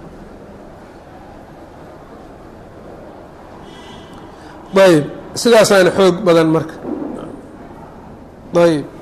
ayb sidaasaana xoog badan marka ayb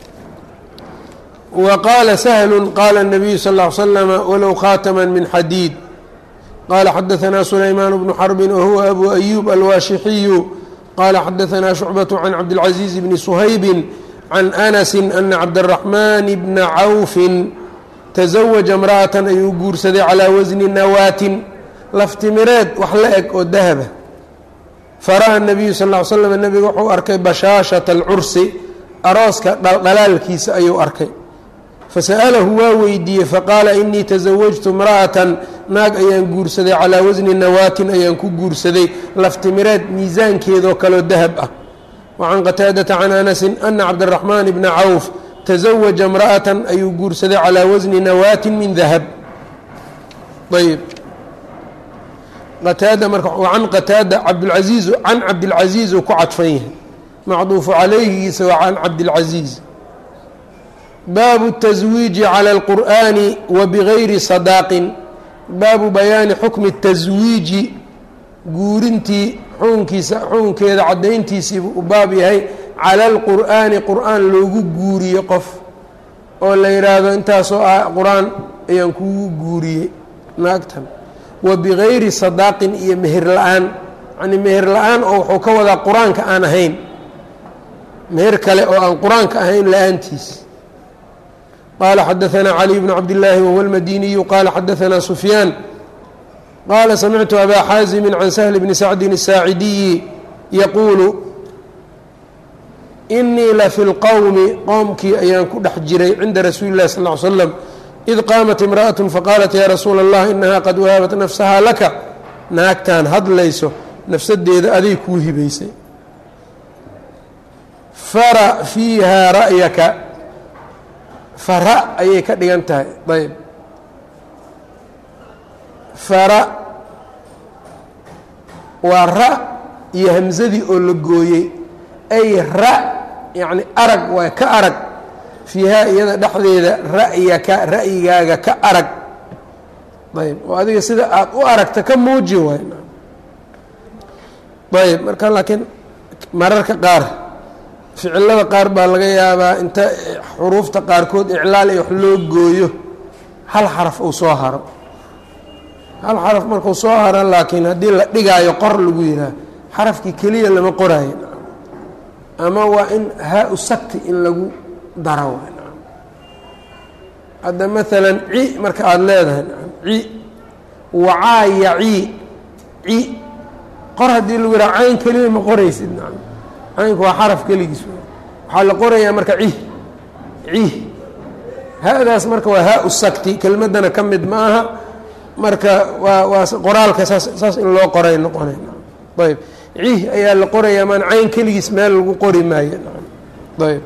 wa qaala sahlu qaala الnabiyu sal اه ly slama walow khaatama min xadiid qala xadaثna sulaymaan bnu xarbi wahuwa abu ayub alwaashixiyu qala xadaثna shucbaة can cabdالcaزiiz bni shaybi can anasi ana cabdالraxman bna cawfi taزawaja imra'atan ayuu guursaday calaa wasni nawaatin laftimireed wax la eg oo dahaba fara'a nabiyu sal ll ly slam nebiga wuxuu arkay bashaashata alcursi arooska dhaldhalaalkiisa ayuu arkay fasa'alahu waa weydiiyey faqaala inii tasawajtu imra'atan naag ayaan guursaday calaa wasni nawaatin ayaan ku guursaday laftimireed miisaankeedoo kaleo dahab ah wa can qataadata can anasin ana cabdiraxmaan bna cawf taزawaja imra'atan ayuu guursaday calaa wasni nawaatin min dahab ayb qataada marka can qataada cabdulcaiiz can cabdilcaziiz uu ku cadfan yahay macduufu calayhigiisa waa can cabdilcaziiz baabu الtaswiiji calى اlqur'ani wa bigayri sadaaqin baabu bayaani xukmi الtaswiiji guurintii xukunkiisa xukunkeeda caddayntiisiibuu u baab yahay cala alqur'aani qur'aan loogu guuriyo qof oo la yidhaahdo intaasoo ah qur-aan ayaan kugu guuriyey naagtan wa bigayri sadaaqin iyo meher la-aan yacnii meher la-aan oo wuxuu ka wadaa qur-aanka aan ahayn meher kale oo aan qur-aanka ahayn la-aantiis qaala xadaanaa caliy bnu cabdillaahi wahuwa almadiniyu qaala xadaanaa sufyaan qaala samictu abaa xaazimi can sahli bni sacdin الsaacidiyi yaquulu inii la fi lqowmi qowmkii ayaan ku dhex jiray cinda rasuuli اllahi sal ly slam id qaamat imra'aة faqaalat yaa rasuula اllah inahaa qad wahabat nafsahaa laka naagtaan hadlayso nafsadeeda aday kuu hibaysay fara fiihaa ra'yaka fara ayay ka dhigan tahay ayb fara waa ra iyo hamsadii oo la gooyey ay ra yacni arag waa ka arag fiihaa iyada dhexdeeda ra'yaka ra'yigaaga ka arag ayb oo adiga sida aada u aragta ka muuji waay ayb marka laakiin mararka qaar ficilada qaar baa laga yaabaa inta xuruufta qaarkood iclaal iyo wax loo gooyo hal xaraf uu soo haro hal xaraf markuu soo haro laakiin haddii la dhigaayo qor lagu yidhaah xarafkii keliya lama qoraayo ama waa in haa-u sakti in lagu daro waay hadda maalan ci marka aada leedahay ci wacaa yaci ci qor haddii lagu yidhaha cayn keliya ma qoraysid nacam caynku waa xaraf keligiis waxaa la qorayaa marka cih cih ha-daas marka waa haa-u sakti kelmaddana ka mid ma aha marka waa waa qoraalka saas saas in loo qoray noqonay ayb cih ayaa la qorayaa maan cayn keligiis meel lagu qori maayo ayb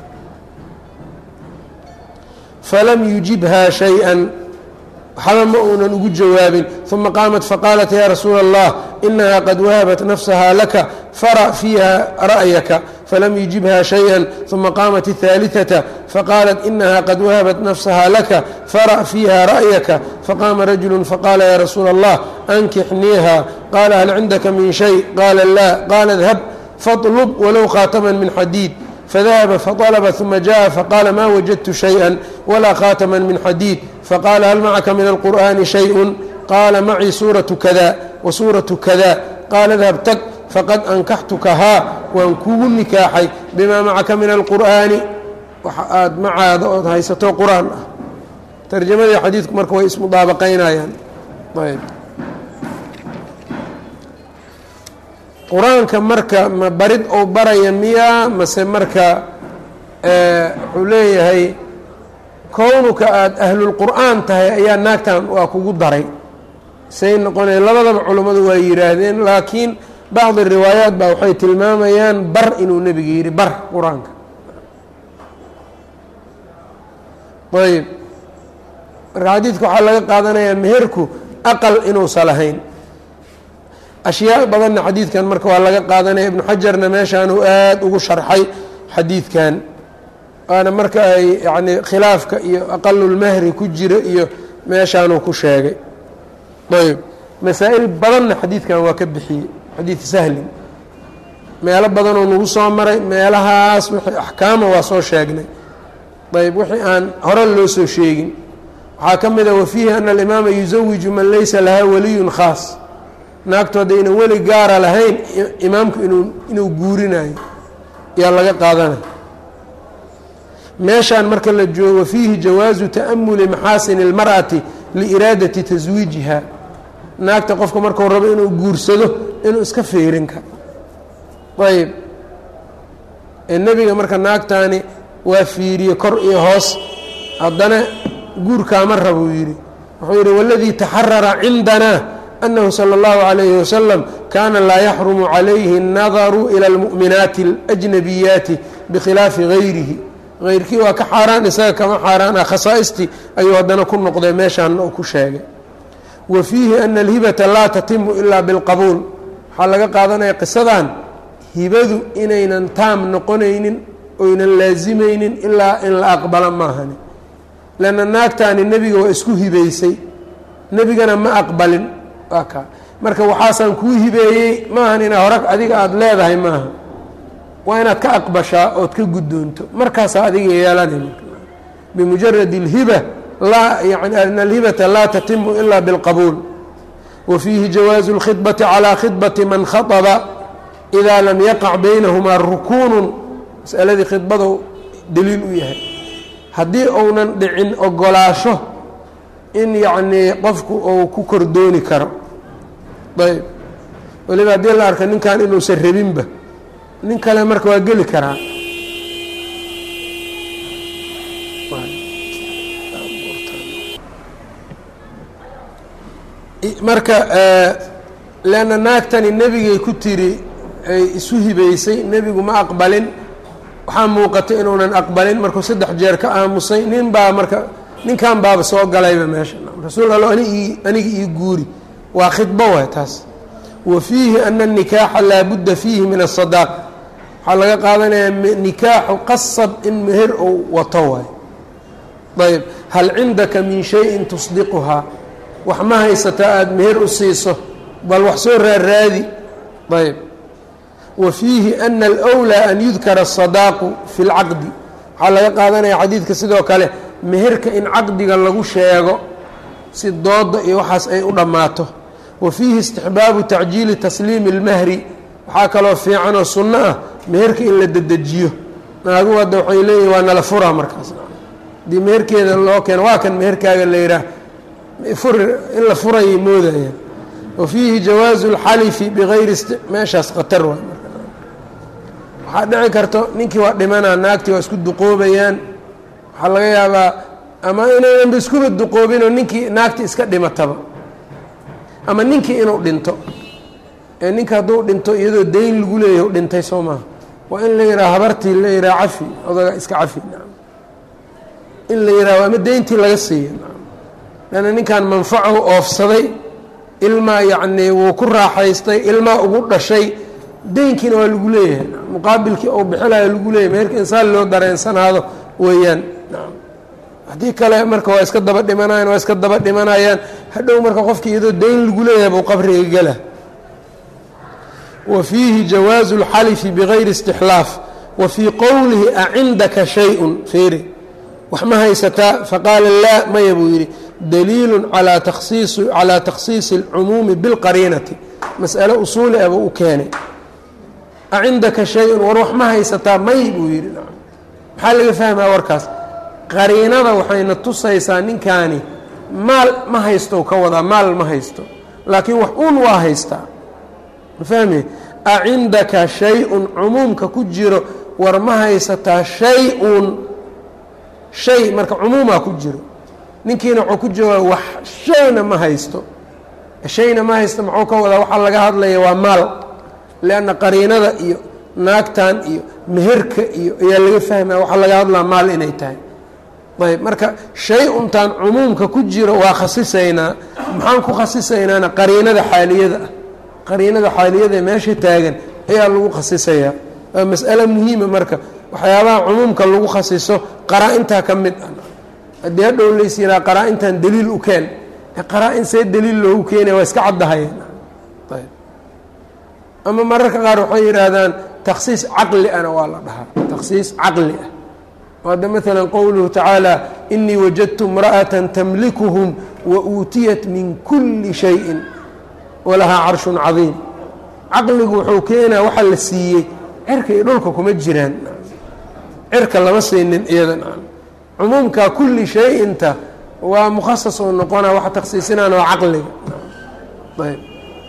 falam yujibha shay-an waxba ma uunan ugu jawaabin uma qaamat faqaalat ya rasuula allah inaha qad wahabat nafsaha laka fara fiiha ra'yaka falam yujibha shayئa uma qaamat الثaaliثaةa faqaalat inaha qad wahabat nafsaha laka fara fiiha ra'yaka faqaama rajulu faqaala ya rasuula allah ankixniiha qaala hal cindaka min shay qaala la qaala اdhab faطlb walow khaatama min xadiid fadahaba faطalba ثuma jaءa faqaala ma wajadtu shayئa walaa khaatama min xadiid faqaala hal macaka min alqur'ani shayءu qaala macii suuraةu kada wa suuraةu kada qaala dhab tag faqad ankaxtukahaa waan kugu nikaaxay bimaa macaka min alqur'aani waxa aada macaada ood haysato qur-aan ah tarjamadii xadiidku marka way ismudaabaqaynayaan ayb qur-aanka marka ma barid ou baraya miyaa mase marka wuxuu leeyahay kownuka aada ahlulqur'aan tahay ayaa naagtan waa kugu daray say noqonaya labadaba culummadu waa yidhaahdeen laakiin bacdi riwaayaat baa waxay tilmaamayaan bar inuu nebiga yidhi bar qur-aanka ayb marka xadiidka waxaa laga qaadanayaa meherku aqal inuusa lahayn ashyaa badanna xadiidkan marka waa laga qaadanaya ibnu xajarna meeshaanuu aada ugu sharxay xadiidkan waana marka ay yacni khilaafka iyo aqalulmahri ku jiro iyo meeshaanuu ku sheegay ayb masaa-il badanna xadiidkan waa ka bixiyey xadiid sahlin meelo badanoo nagu soo maray meelahaas wixii axkaama waa soo sheegnay ayb wixii aan hore loo soo sheegin waxaa ka mid a wafiihi ana alimaama yusawiju man laysa lahaa waliyun khaas naagtu haddaynan weli gaara lahayn imaamku inuu inuu guurinayo yaa laga qaadanaya meeshaan marka la joogo fiihi jawaazu ta'amuli maxaasini اlmar'ati liiraadati taswiijiha naagta qofka markuu rabo inuu guursado inuu iska feerin karo ayb nebiga marka naagtaani waa fiiriye kor iyo hoos haddana guurkaama rabuu yidhi wuxuu yidhi waladii taxarara cindana أنه slى الlه عليه وsلم kana laa yxرم عalayhi النadر إlى الmuؤminaati الأجنabiyaati bkhilaafi غayrihi غayrkii waa ka xaaraan isaga kama xaaraan ah khasaaئstii ayuu haddana ku noqday meeshaana u ku sheegay wa fiihi أna الhibaةa laa tatimu ilaa bاlqabuul waxaa laga qaadanaya qisadan hibadu inaynan taam noqonaynin oynan laazimaynin ilaa in la aqbala maahani lanna naagtaani nebiga waa isku hibaysay nebigana ma aqbalin waa kaa marka waxaasaan kuu hibeeyey maahan inaa hore adiga aada leedahay maaha waa inaad ka aqbashaa ood ka guddoonto markaasaa adiga yeelanay bimujarad اlhiba laa yani ana alhibata laa tatimu ila biاlqabuul wa fiihi jawaazu اlkhidbati calىa khidbati man khaطba إida lam yaqac baynahumaa rukuunu masaladii khidbadu daliil u yahay haddii ounan dhicin ogolaasho in yacnii qofku uu ku kordooni karo ayb weliba haddii la arka ninkan inuusan rabinba nin kale marka waa geli karaa marka leanna naagtani nebigay ku tiri ay isu hibaysay nebigu ma aqbalin waxaa muuqata inuunan aqbalin markuu saddex jeer ka aamusay nin baa marka ninkan baaba soo galayba meesha rasuul allo anig aniga ii guuri waa khidbo waay taas wa fiihi ana الnikaaxa laa budda fiihi min الصadaaq waxaa laga qaadanayaa nikaaxu qasab in meher ou wato waay ayb hal cindaka min shayin tusdiquhaa wax ma haysataa aada meher u siiso bal wax soo raarraadi ayb wa fiihi ana alأwlىa an yudkara الصadaaqu fi اlcaqdi waxaa laga qaadanaya xadiidka sidoo kale meherka in caqdiga lagu sheego si dooda iyo waxaas ay u dhammaato wa fiihi istixbaabu tacjiili tasliimi اlmahri waxaa kaloo fiicanoo sunno ah meherka in la dedejiyo naagu hadda waxay leeyihin waa nala furaa markaas haddii meherkeeda loo keeno waa kan meherkaaga la yidhaah furi in la furayay moodaya wa fiihi jawaazu اlxalifi bigayri meeshaas khatar waay waxaa dhici karto ninkii waa dhimanaa naagtii waa isku duqoobayaan waxaa laga yaabaa ama inaynanba iskuba duqoobinoo ninkii naagti iska dhimataba ama ninkii inuu dhinto ee ninka hadduu dhinto iyadoo dayn lagu leeyahy dhintay soo maaha waa in la yidhaha habartii la yidhaha cafi odaga iska cafi in la yidhaho ama deyntii laga siiya lanna ninkan manfacahu oofsaday ilmaa yacnii wuu ku raaxaystay ilmaa ugu dhashay deynkiina waa lagu leeyahay muqaabilkii ou bixilayo lagu leeyahay meerka insaan loo dareensanaado weeyaan haddii kale marka waa iska daba dhimanayaan waa iska daba dhimanayaan hadhow marka qofkii iyadoo dayn lagu leeyahay buu qabriga gela wa fiihi jawaazu اlxalifi bigayri istixlaaf wa fii qowlihi acindaka shay-un feeri wax ma haysataa faqaala laa maya buu yidhi daliilu calaa taksiisi calaa takhsiisi اlcumuumi biاlqariinati mas'ale usuuli ah buu u keenay acindaka shay-un war wax ma haysataa may buu yidhi maxaa laga fahmaa warkaas qariinada waxayna tusaysaa ninkaani maal ma haysto ka wadaa maal ma haysto laakiin wax un waa haystaa ma fahmi acindaka shay-un cumuumka ku jiro war ma haysataa shay-un shay marka cumuumaa ku jiro ninkiina wuxuu ku jooga wax shayna ma haysto shayna ma haysto muxuu ka wadaa waxaa laga hadlaya waa maal lianna qariinada iyo naagtan iyo meherka iyo ayaa laga fahmaya waxaa laga hadlaa maal inay tahay ayb marka shay untaan cumuumka ku jiro waa khasisaynaa maxaan ku khasisaynaana qariinada xaaliyada ah qariinada xaaliyada meesha taagan ayaa lagu khasisayaa waa mas'ale muhiima marka waxyaabaha cumuumka lagu khasiso qaraa-intaa ka mid ah haddii hadhow lays yihaa qaraa-intan daliil u keen qaraa-in see daliil loogu keenaya waa iska caddahayeen ayb ama mararka qaar waxay yidhaahdaan takhsiis caqli ana waa la dhahaa takhsiis caqli ah hadda maala qowluhu tacaala inii wajadtu imra'ata tamlikuhum wa uutiyat min kuli shayin walahaa carshun cadiim caqligu wuxuu keenaa waxa la siiyey cirka iyo dhulka kuma jiraan cirka lama siinin iyadan cumuumka kuli shay-inta waa mukhasas oo noqona waxa takhsiisinaan waa caqliga ayb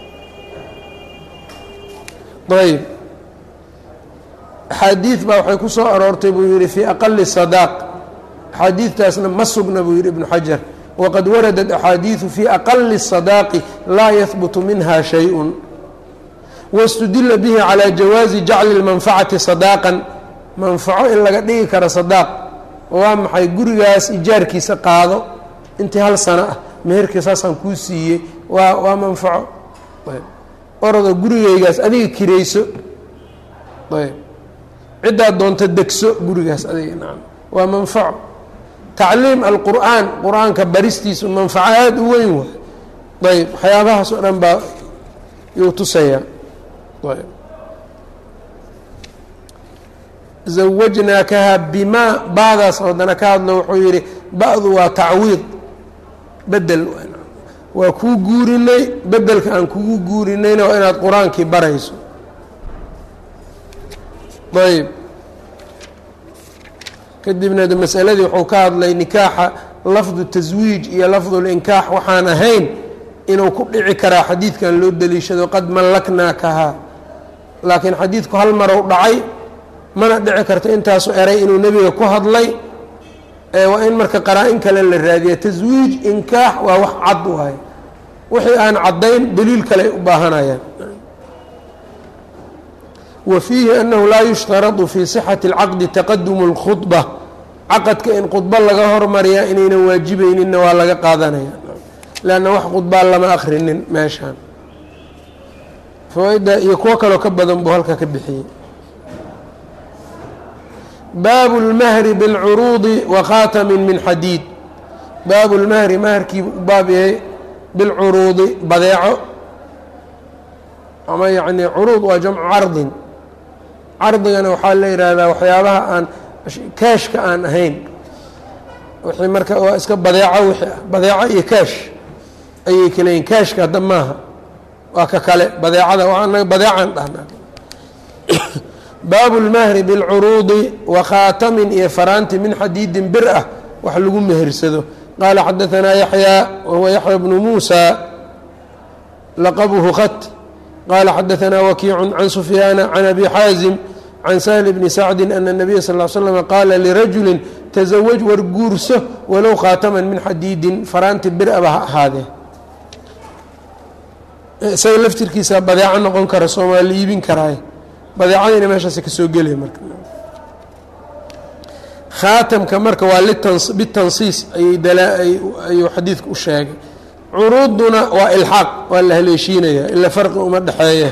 ayb axaadiid baa waxay ku soo aroortay buu yihi fii aqali sadaaq axaadiidtaasna ma sugna buu yihi ibnu xajar waqad waradat axaadiidu fii aqali sadaaqi laa yahbutu minha shay-un wاstudila bihi calى jawaazi jacli اlmanfacati sadaaqan manfaco in laga dhigi karo sadaaq waa maxay gurigaas ijaarkiisa qaado intii hal sano ah meherkii saasaan kuu siiyey waa waa manfaco orado gurigaygaas adiga kirayso ayb ciddaad doonto degso gurigaas adiga nacam waa manfaco tacliim alqur'aan qur-aanka baristiisu manfaco aada u weyn waay ayb waxyaabahaas oo dhan baa yuu tusayaa ayb zawajnaakaha bimaa baadaas haddana ka hadlo wuxuu yidhi ba-du waa tacwiid bedel waa kuu guurinay bedelka aan kugu guurinayna waa inaad qur-aankii barayso ayb kadibna masaladii wuxuu ka hadlay nikaaxa lafdu taswiij iyo lafdulinkaax waxaan ahayn inuu ku dhici karaa xadiidkan loo deliishado qad mallaknaakahaa laakiin xadiidku hal marow dhacay mana dhici karto intaasu eray inuu nebiga ku hadlay waa in marka qaraa-in kale la raadiya taswiij inkaax waa wax cad waay wixii aan caddayn daliil kale ay u baahanayaan wa fiihi annahu laa yushtaradu fii sixati اlcaqdi taqadumu اlkhudba caqadka in khudbo laga hormariyaa inaynan waajibayninna waa laga qaadanaya leanna wax khudbaa lama akrinin meeshaan fawaa-idda iyo kuwo kaloo ka badan buu halka ka bixiyey baabu اlmahri biاlcuruudi wa khaatamin min xadiid baabu اlmahri maharkii u baab yahay bilcuruudi badeeco ama yacni curuud waa jamcu cardin cardigana waxaa la yidhaahdaa waxyaabaha aan kaashka aan ahayn wixii marka waa iska badeeco wixii ah badeeco iyo kaash ayay kala yihin kaashka hadda maaha waa ka kale badeecada waanaga badeecaan dhahnaa baabu اlmahri biاlcuruudi wa khaatamin iyo faraanti min xadiidin bir ah wax lagu mehersado qaala xadaanaa yaxyaa wahuwa yaxya bnu muusa laqabuhu khat qaala xadaثna wakiicu can sufyaana can abi xaazim can sahl bni sacdi ana الnabiya sal ly slm qaala lirajuli tasawaj war guurso walow khaataman min xadiidin faraanti bir aba ha ahaadee isaga laftirkiisa badeeco noqon kara soomaali iibin karaay badeecadiina meeshaas kasoo gelaya marka khaatamka marka waa bitansiis ayuu xadiidku u sheegay curuuduna waa ilxaaq waa la haleeshiinaya ila farqi uma dhexeeya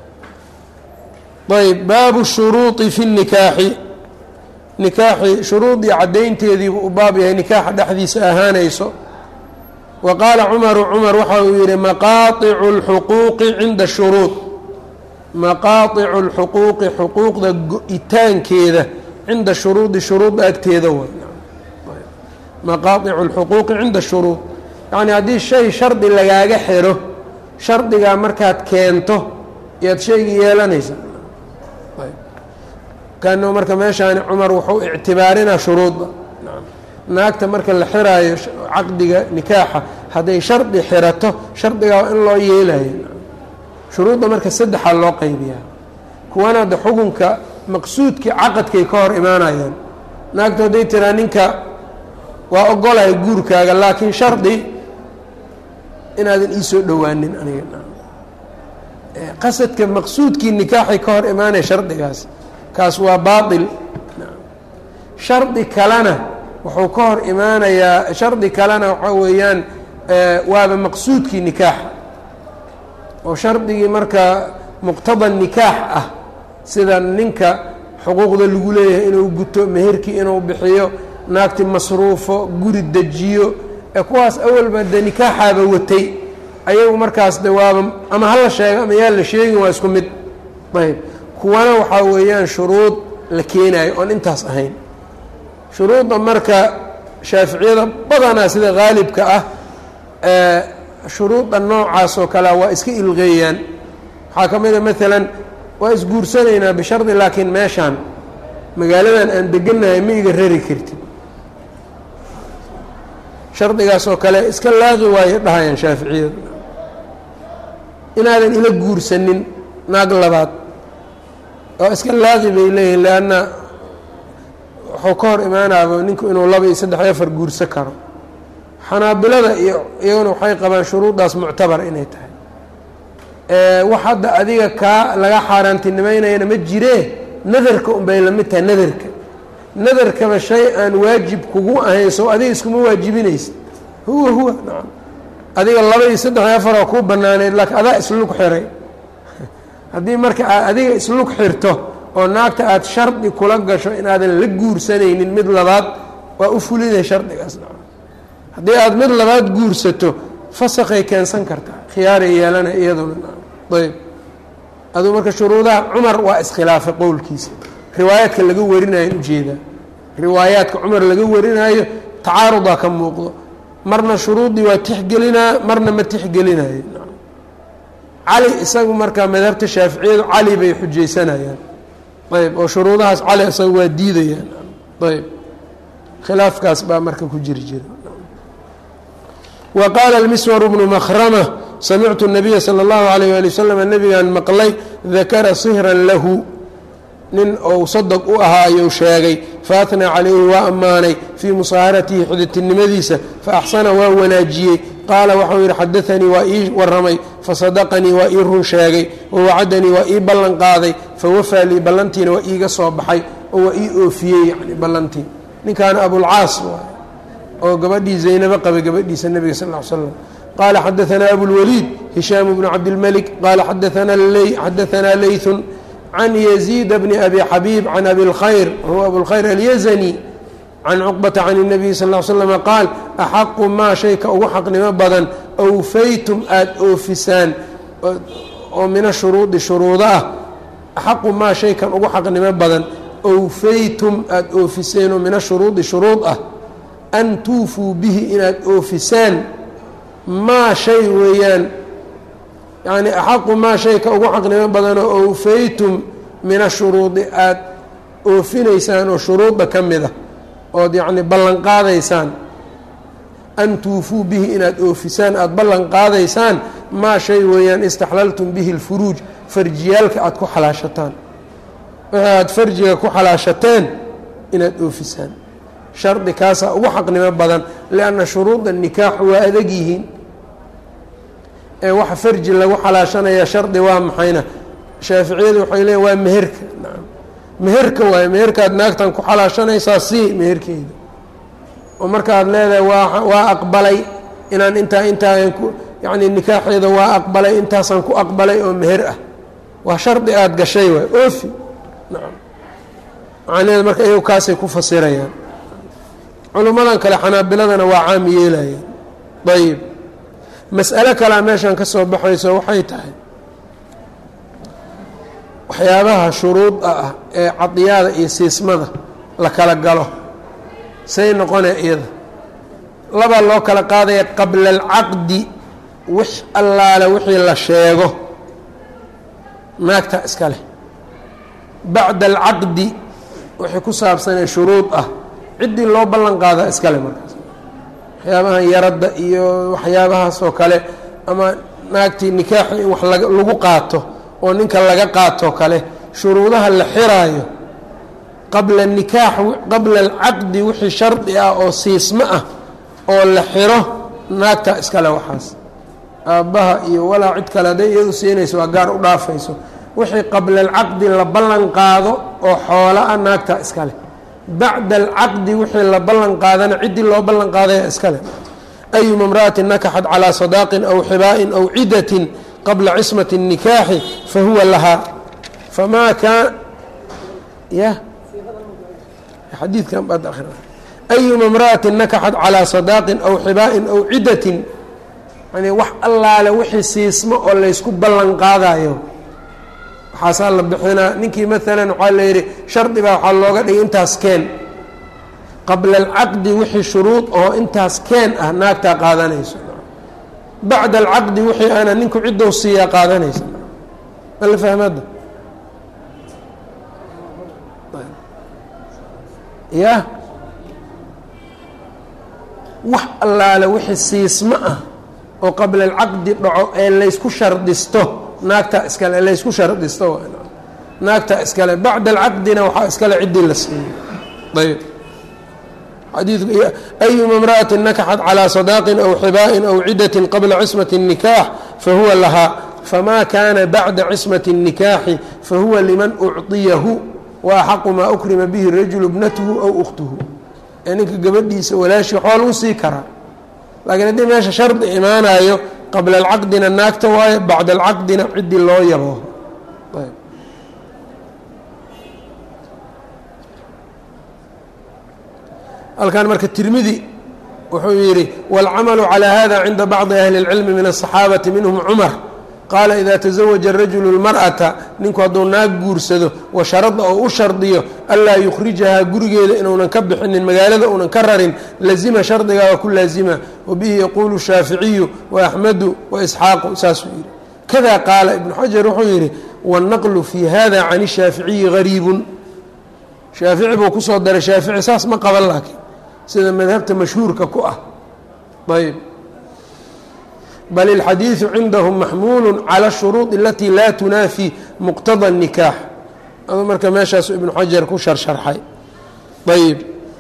ayb baabu shuruudi fi nikaaxi nikaaxi shuruudii caddaynteediibu u baab yahay nikaaxa dhexdiisa ahaanayso wa qaala cumaru cumar waxa uu yihi maqaaطicu اlxuquuqi cinda shuruud maqaaطicu اlxuquuqi xuquuqda go-itaankeeda cinda shuruudi shuruudda agteeda way maqaaطicu اlxuquuqi cinda shuruud yacni haddii shay shardi lagaaga xiro shardigaa markaad keento ayaad shaygii yeelanaysa kaano marka meeshaani cumar wuxuu ictibaarinaa shuruudda naagta marka la xiraayo caqdiga nikaaxa hadday shardi xirato shardigaa waa in loo yeelayo shuruudda marka saddexaa loo qaybiyaa kuwana hadda xukunka maqsuudkii caqadkay ka hor imaanayaan naagtu hadday tiraa ninka waa ogolaya guurkaaga laakiin shardi inaadan iisoo dhowaanin aniga qasadka maqsuudkii nikaaxay ka hor imaanaya shardigaas kaas waa baail shardi kalena wuxuu ka hor imaanayaa shardi kalena waxaa weeyaan waaba maqsuudkii nikaaxa oo shardigii marka muqtada nikaax ah sida ninka xuquuqda lagu leeyahay inuu guto meherkii inuu bixiyo naagti masruufo guri dejiyo ee kuwaas awalba de nikaaxaaba watay ayagu markaas de waaba ama hala sheego ama yaa la sheegin waa isku mid ayb kuwana waxaa weeyaan shuruud la keenayo oon intaas ahayn shuruudda marka shaaficiyada badanaa sida haalibka ah shuruudda noocaas oo kalea waa iska ilqeeyaan waxaa ka mid a maalan waa isguursanaynaa bishardi laakiin meeshaan magaaladan aan degannahay ma iga rari kartid shardigaas oo kale iska laaqi waayo dhahayaan shaaficiyadu inaadan ila guursanin naag labaad oo iska laaqi bay leeyihin leanna wuxuu ka hor imaanaaba ninku inuu laba iyo saddex iyo afar guursan karo xanaabilada iyo iyaguna waxay qabaan shuruuddaas muctabar inay tahay wax hadda adiga kaa laga xaaraantinimeynayana ma jiree nadarka unbay lamid tahay nadarka nadarkaba shay aan waajib kugu ahayn soo adiga iskuma waajibinaysa huwa huwa nacam adiga laba iyo saddex iyo afar oo kuu banaaneyd laakiin adaa islug xiray haddii marka aad adiga islug xirto oo naagta aada shardi kula gasho inaadan la guursanaynin mid labaad waa u fulinay shardigaas nacam haddii aada mid labaad guursato fasakay keensan kartaa khiyaaray yeelana iyaduna nacam ayb aduu marka shuruudaha cumar waa iskhilaafay qowlkiisa riwaayaadka laga warinayo ujeedaa riwaayaadka cumar laga warinaayo tacaarudaa ka muuqdo marna shuruuddii waa tixgelinaa marna ma tixgelinayo cali isagu markaa madhabta shaaficiyadu cali bay xujaysanayaan ayb oo shuruudahaas cali isagu waa diidayaan ayb khilaafkaas baa marka ku jiri jira wa qaala اlmiswar bnu makrama samictu الnabiya salى اllahu alayh ali wasalam nabigan maqlay dakara sihran lahu nin ou sadq u ahaa ayuu sheegay faatnaa calayhi waa ammaanay fii musaaharatihi xiditinimadiisa faaxsana waa wanaajiyey qaala waxau yidhi xadaanii waa ii waramay fasadaqanii waa ii run sheegay wawacadanii waa ii ballan qaaday fawafaa lii ballantiina waa iiga soo baxay oo waa ii oofiyey yani ballantii ninkaana abulcaas waay oo gabadhii zaynabo qabay gabadhiisa nebiga sal l slam qaala xadaanaa abulwaliid hishaam bnu cabdilmelik qaala xadaanaa leyun can yaziid bni abi xabiib can abi اlkhayr huwa abulkhayr alyazani can cuqbata can الnabiy sal ll slama qaal axaqu maa shayka ugu xaqnimo badan awfaytum aada oofisaan oo mina shuruudi shuruudo ah axaqu maa shaykan ugu xaqnimo badan awfaytum aada oofiseen oo mina shuruudi shuruud ah an tuufuu bihi inaad oofisaan maa shay weeyaan yacni axaqu maa shayka ugu xaqnimo badanoo awfaytum min ashuruudi aada oofinaysaan oo shuruudda ka mid a ood yacni ballan qaadaysaan an tuufuu bihi inaad oofisaan aada ballan qaadaysaan maa shay weeyaan istaxlaltum bihi اlfuruuj farjiyaalka aada ku xalaashataan wixii aada farjiga ku xalaashateen inaad oofisaan shardi kaasaa ugu xaqnimo badan lianna shuruuda nikaax waa adag yihiin ee waxa farji lagu xalaashanaya shardi waa maxayna shaaficiyadu waxay leeyiin waa meherka nacam meherka waaye meherkaad naagtan ku xalaashanaysaa sii meherkeeda oo markaad leedahay waa waa aqbalay inaan intaa intaa ku yacni nikaaxeeda waa aqbalay intaasaan ku aqbalay oo meher ah waa shardi aada gashay waay oofi nacam macnaheeda marka iyagu kaasay ku fasirayaan culummadan kale xanaabiladana waa caam yeelayaan ayib mas'alo kalea meeshan ka soo baxayso waxay tahay waxyaabaha shuruuda ah ee cadiyaada iyo siismada la kala galo say noqonee iyada labaa loo kala qaadaya qabla alcaqdi wix allaale wixii la sheego naagta iska leh bacda alcaqdi wixii ku saabsanee shuruud ah ciddii loo ballan qaadaa iskale markaas waxyaabahan yaradda iyo waxyaabahaas oo kale ama naagtii nikaaxi in wax lagu qaato oo ninka laga qaatoo kale shuruudaha la xiraayo qabla nikaax qabla alcaqdi wixii shardi ah oo siismo ah oo la xiro naagta iskale waxaas aabbaha iyo walaa cid kale hadday iyadu siinayso waa gaar u dhaafayso wixii qabla alcaqdi la ballan qaado oo xoola ah naagta iskale bacda alcaqdi wixii la ballan qaadana ciddii loo ballan qaadaya iskale ayuma imra'atin nakaxat calaa sadaaqin aw xibaa'in aw cidatin qabla cismati الnikaaxi fahuwa lahaa famaa kaan ya xadiidkan baad akhri ayuma imra'atin nakaxat calaa sadaaqin aw xibaa'in aw cidatin yani wax allaale wixii siismo oo laysku ballan qaadayo waxaasaa la bixinaa ninkii maalan waxaa la yidhi shardi baa waxaa looga dhigay intaas keen qabla alcaqdi wixii shuruud oo intaas keen ah naagtaa qaadanayso bacda alcaqdi wixii ana ninku ciddou siiyaa qaadanaysa ma la fahmada ya wax allaale wixii siismo ah oo qabla alcaqdi dhaco ee laysku shardisto naagta iskale laysku shardisto naagta iskale bacda alcaqdina waxaa iskale ciddii la siiyey ayb xadiidku ayuma imra'atin nakaxat calىa sadaaqin aw xibaa'in aw cidatin qabla cismati الnikaax fahuwa lahaa famaa kaana bacda cismati الnikaaxi fahuwa liman ucطiyahu wa axaqu maa ukrima bihi rajulu bnatuhu aw ukhtuhu ee ninka gabadhiisa walaashii waxbaa lagu sii karaa laakiin haddii meesha shardi imaanayo qabla alcaqdina naagta waayo bacda alcaqdina ciddii loo yabo halkan marka tirmidi wuxuu yidhi wاlcamalu calى hada cinda bacdi ahli اlcilmi min الصaxaabati minhm cumar qaala ida taزawaja rajulu اlmarأata ninku hadduu naag guursado wa sharada oo u shardiyo anlaa yukhrijahaa gurigeeda inuunan ka bixinin magaalada uunan ka rarin lazima shardigaa waa ku laazima wabihi yaquulu shaaficiyu waaxmedu waisxaaqu saasuu yidhi kada qaala ibnu xajar wuxuu yidhi wالnaqlu fi hada can الshaaficiyi gariibun shaafici buu kusoo daray shaafici saas ma qaban laakiin sida madhabta mashhuurka ku ah ayb bal اlxadiiثu cindahum maxmuulu calى الshuruuط alati laa tunaafi muqtada الnikaax adu marka meeshaasu ibnu xajar ku sharsharxay ayb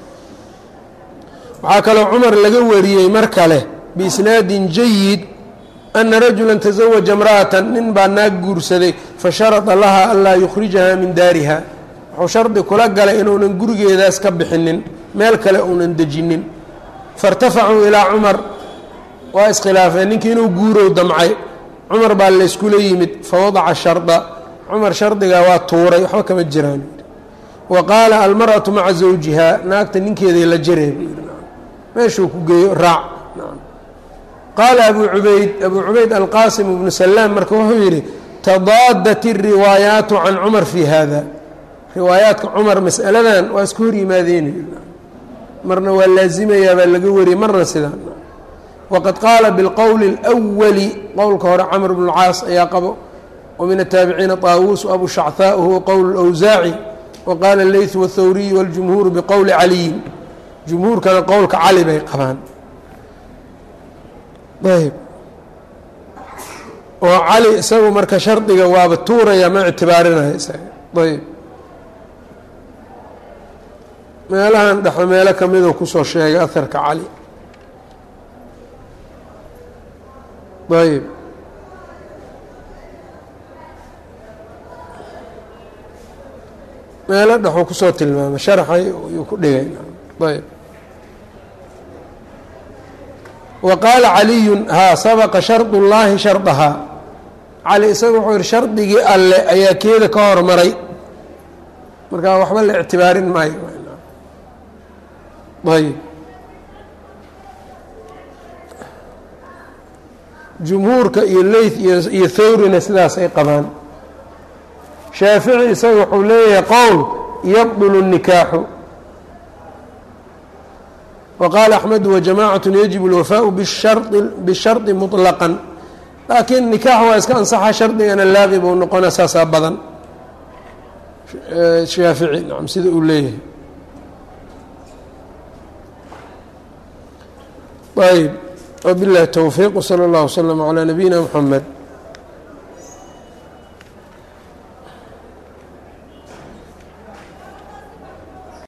waxaa kaloo cumar laga wariyey mar kale biisnaadin jayid ana rajula taزawaja اmra'ata nin baa naag guursaday fasharada laha anlaa yukhrijaha min daariha wuxuu shardi kula galay inuunan gurigeedaas ka bixinin meel kale uunan dejinin faاrtafacuu ilaa cumar waa iskhilaafeen ninkii inuu guurow damcay cumar baa layskula yimid fawadaca sharda cumar shardigaa waa tuuray waxba kama jiraan wa qaala almarأaةu maca zawjiha naagta ninkeeday la jaree meeshuu ku geeyo raac qaala abu cubayd abu cubayd alqaasim ibnu salaam marka wuxuu yidhi tadaadat الriwaayaatu can cumar fi hada riwaayaadka cumar masaladan waa iska hor yimaadeen marna waa laazimayaa baa laga wariyey marna sidaan waqad qaala biاlqowli اlأwali qowlka hore camr bn اlcaas ayaa qabo wamin الtaabiciina طaawuus abu shachaa huwa qowl اlأwsaaci waqaala اleyث wالthawriy wاljumhuuru biqowli caliyin jumhuurkana qowlka cali bay qabaan ayb oo cali isagu marka shardiga waaba tuuraya ma ictibaarinaya isaga ayb meelahan dhexe meelo kamiduu kusoo sheegay aharka cali ayb meelo dhexuu kusoo tilmaamay sharxay yuu ku dhigay ayb wa qaala caliyun haa sabaqa shardu llaahi shardahaa cali isaga wuxuu yihi shardigii alle ayaa keeda ka hormaray markaa waxba la ictibaarin maayo ayb jumhuurka iyo leyth iyo thawrina sidaas ay qabaan shaafici isaga wuxuu leeyahay qowl yabdulu الnikaaxu waqaala axmedu wajamacat yajib اlwafaau bishardi muطlaqan laakiin nikaax waa iska ansaxa shardigana laaqi buu noqona saasaa badan shaafici nacam sida uu leeyahay ayb wbiاllahi towfiiq wslى اllah wslm عlى nabiyina mxamed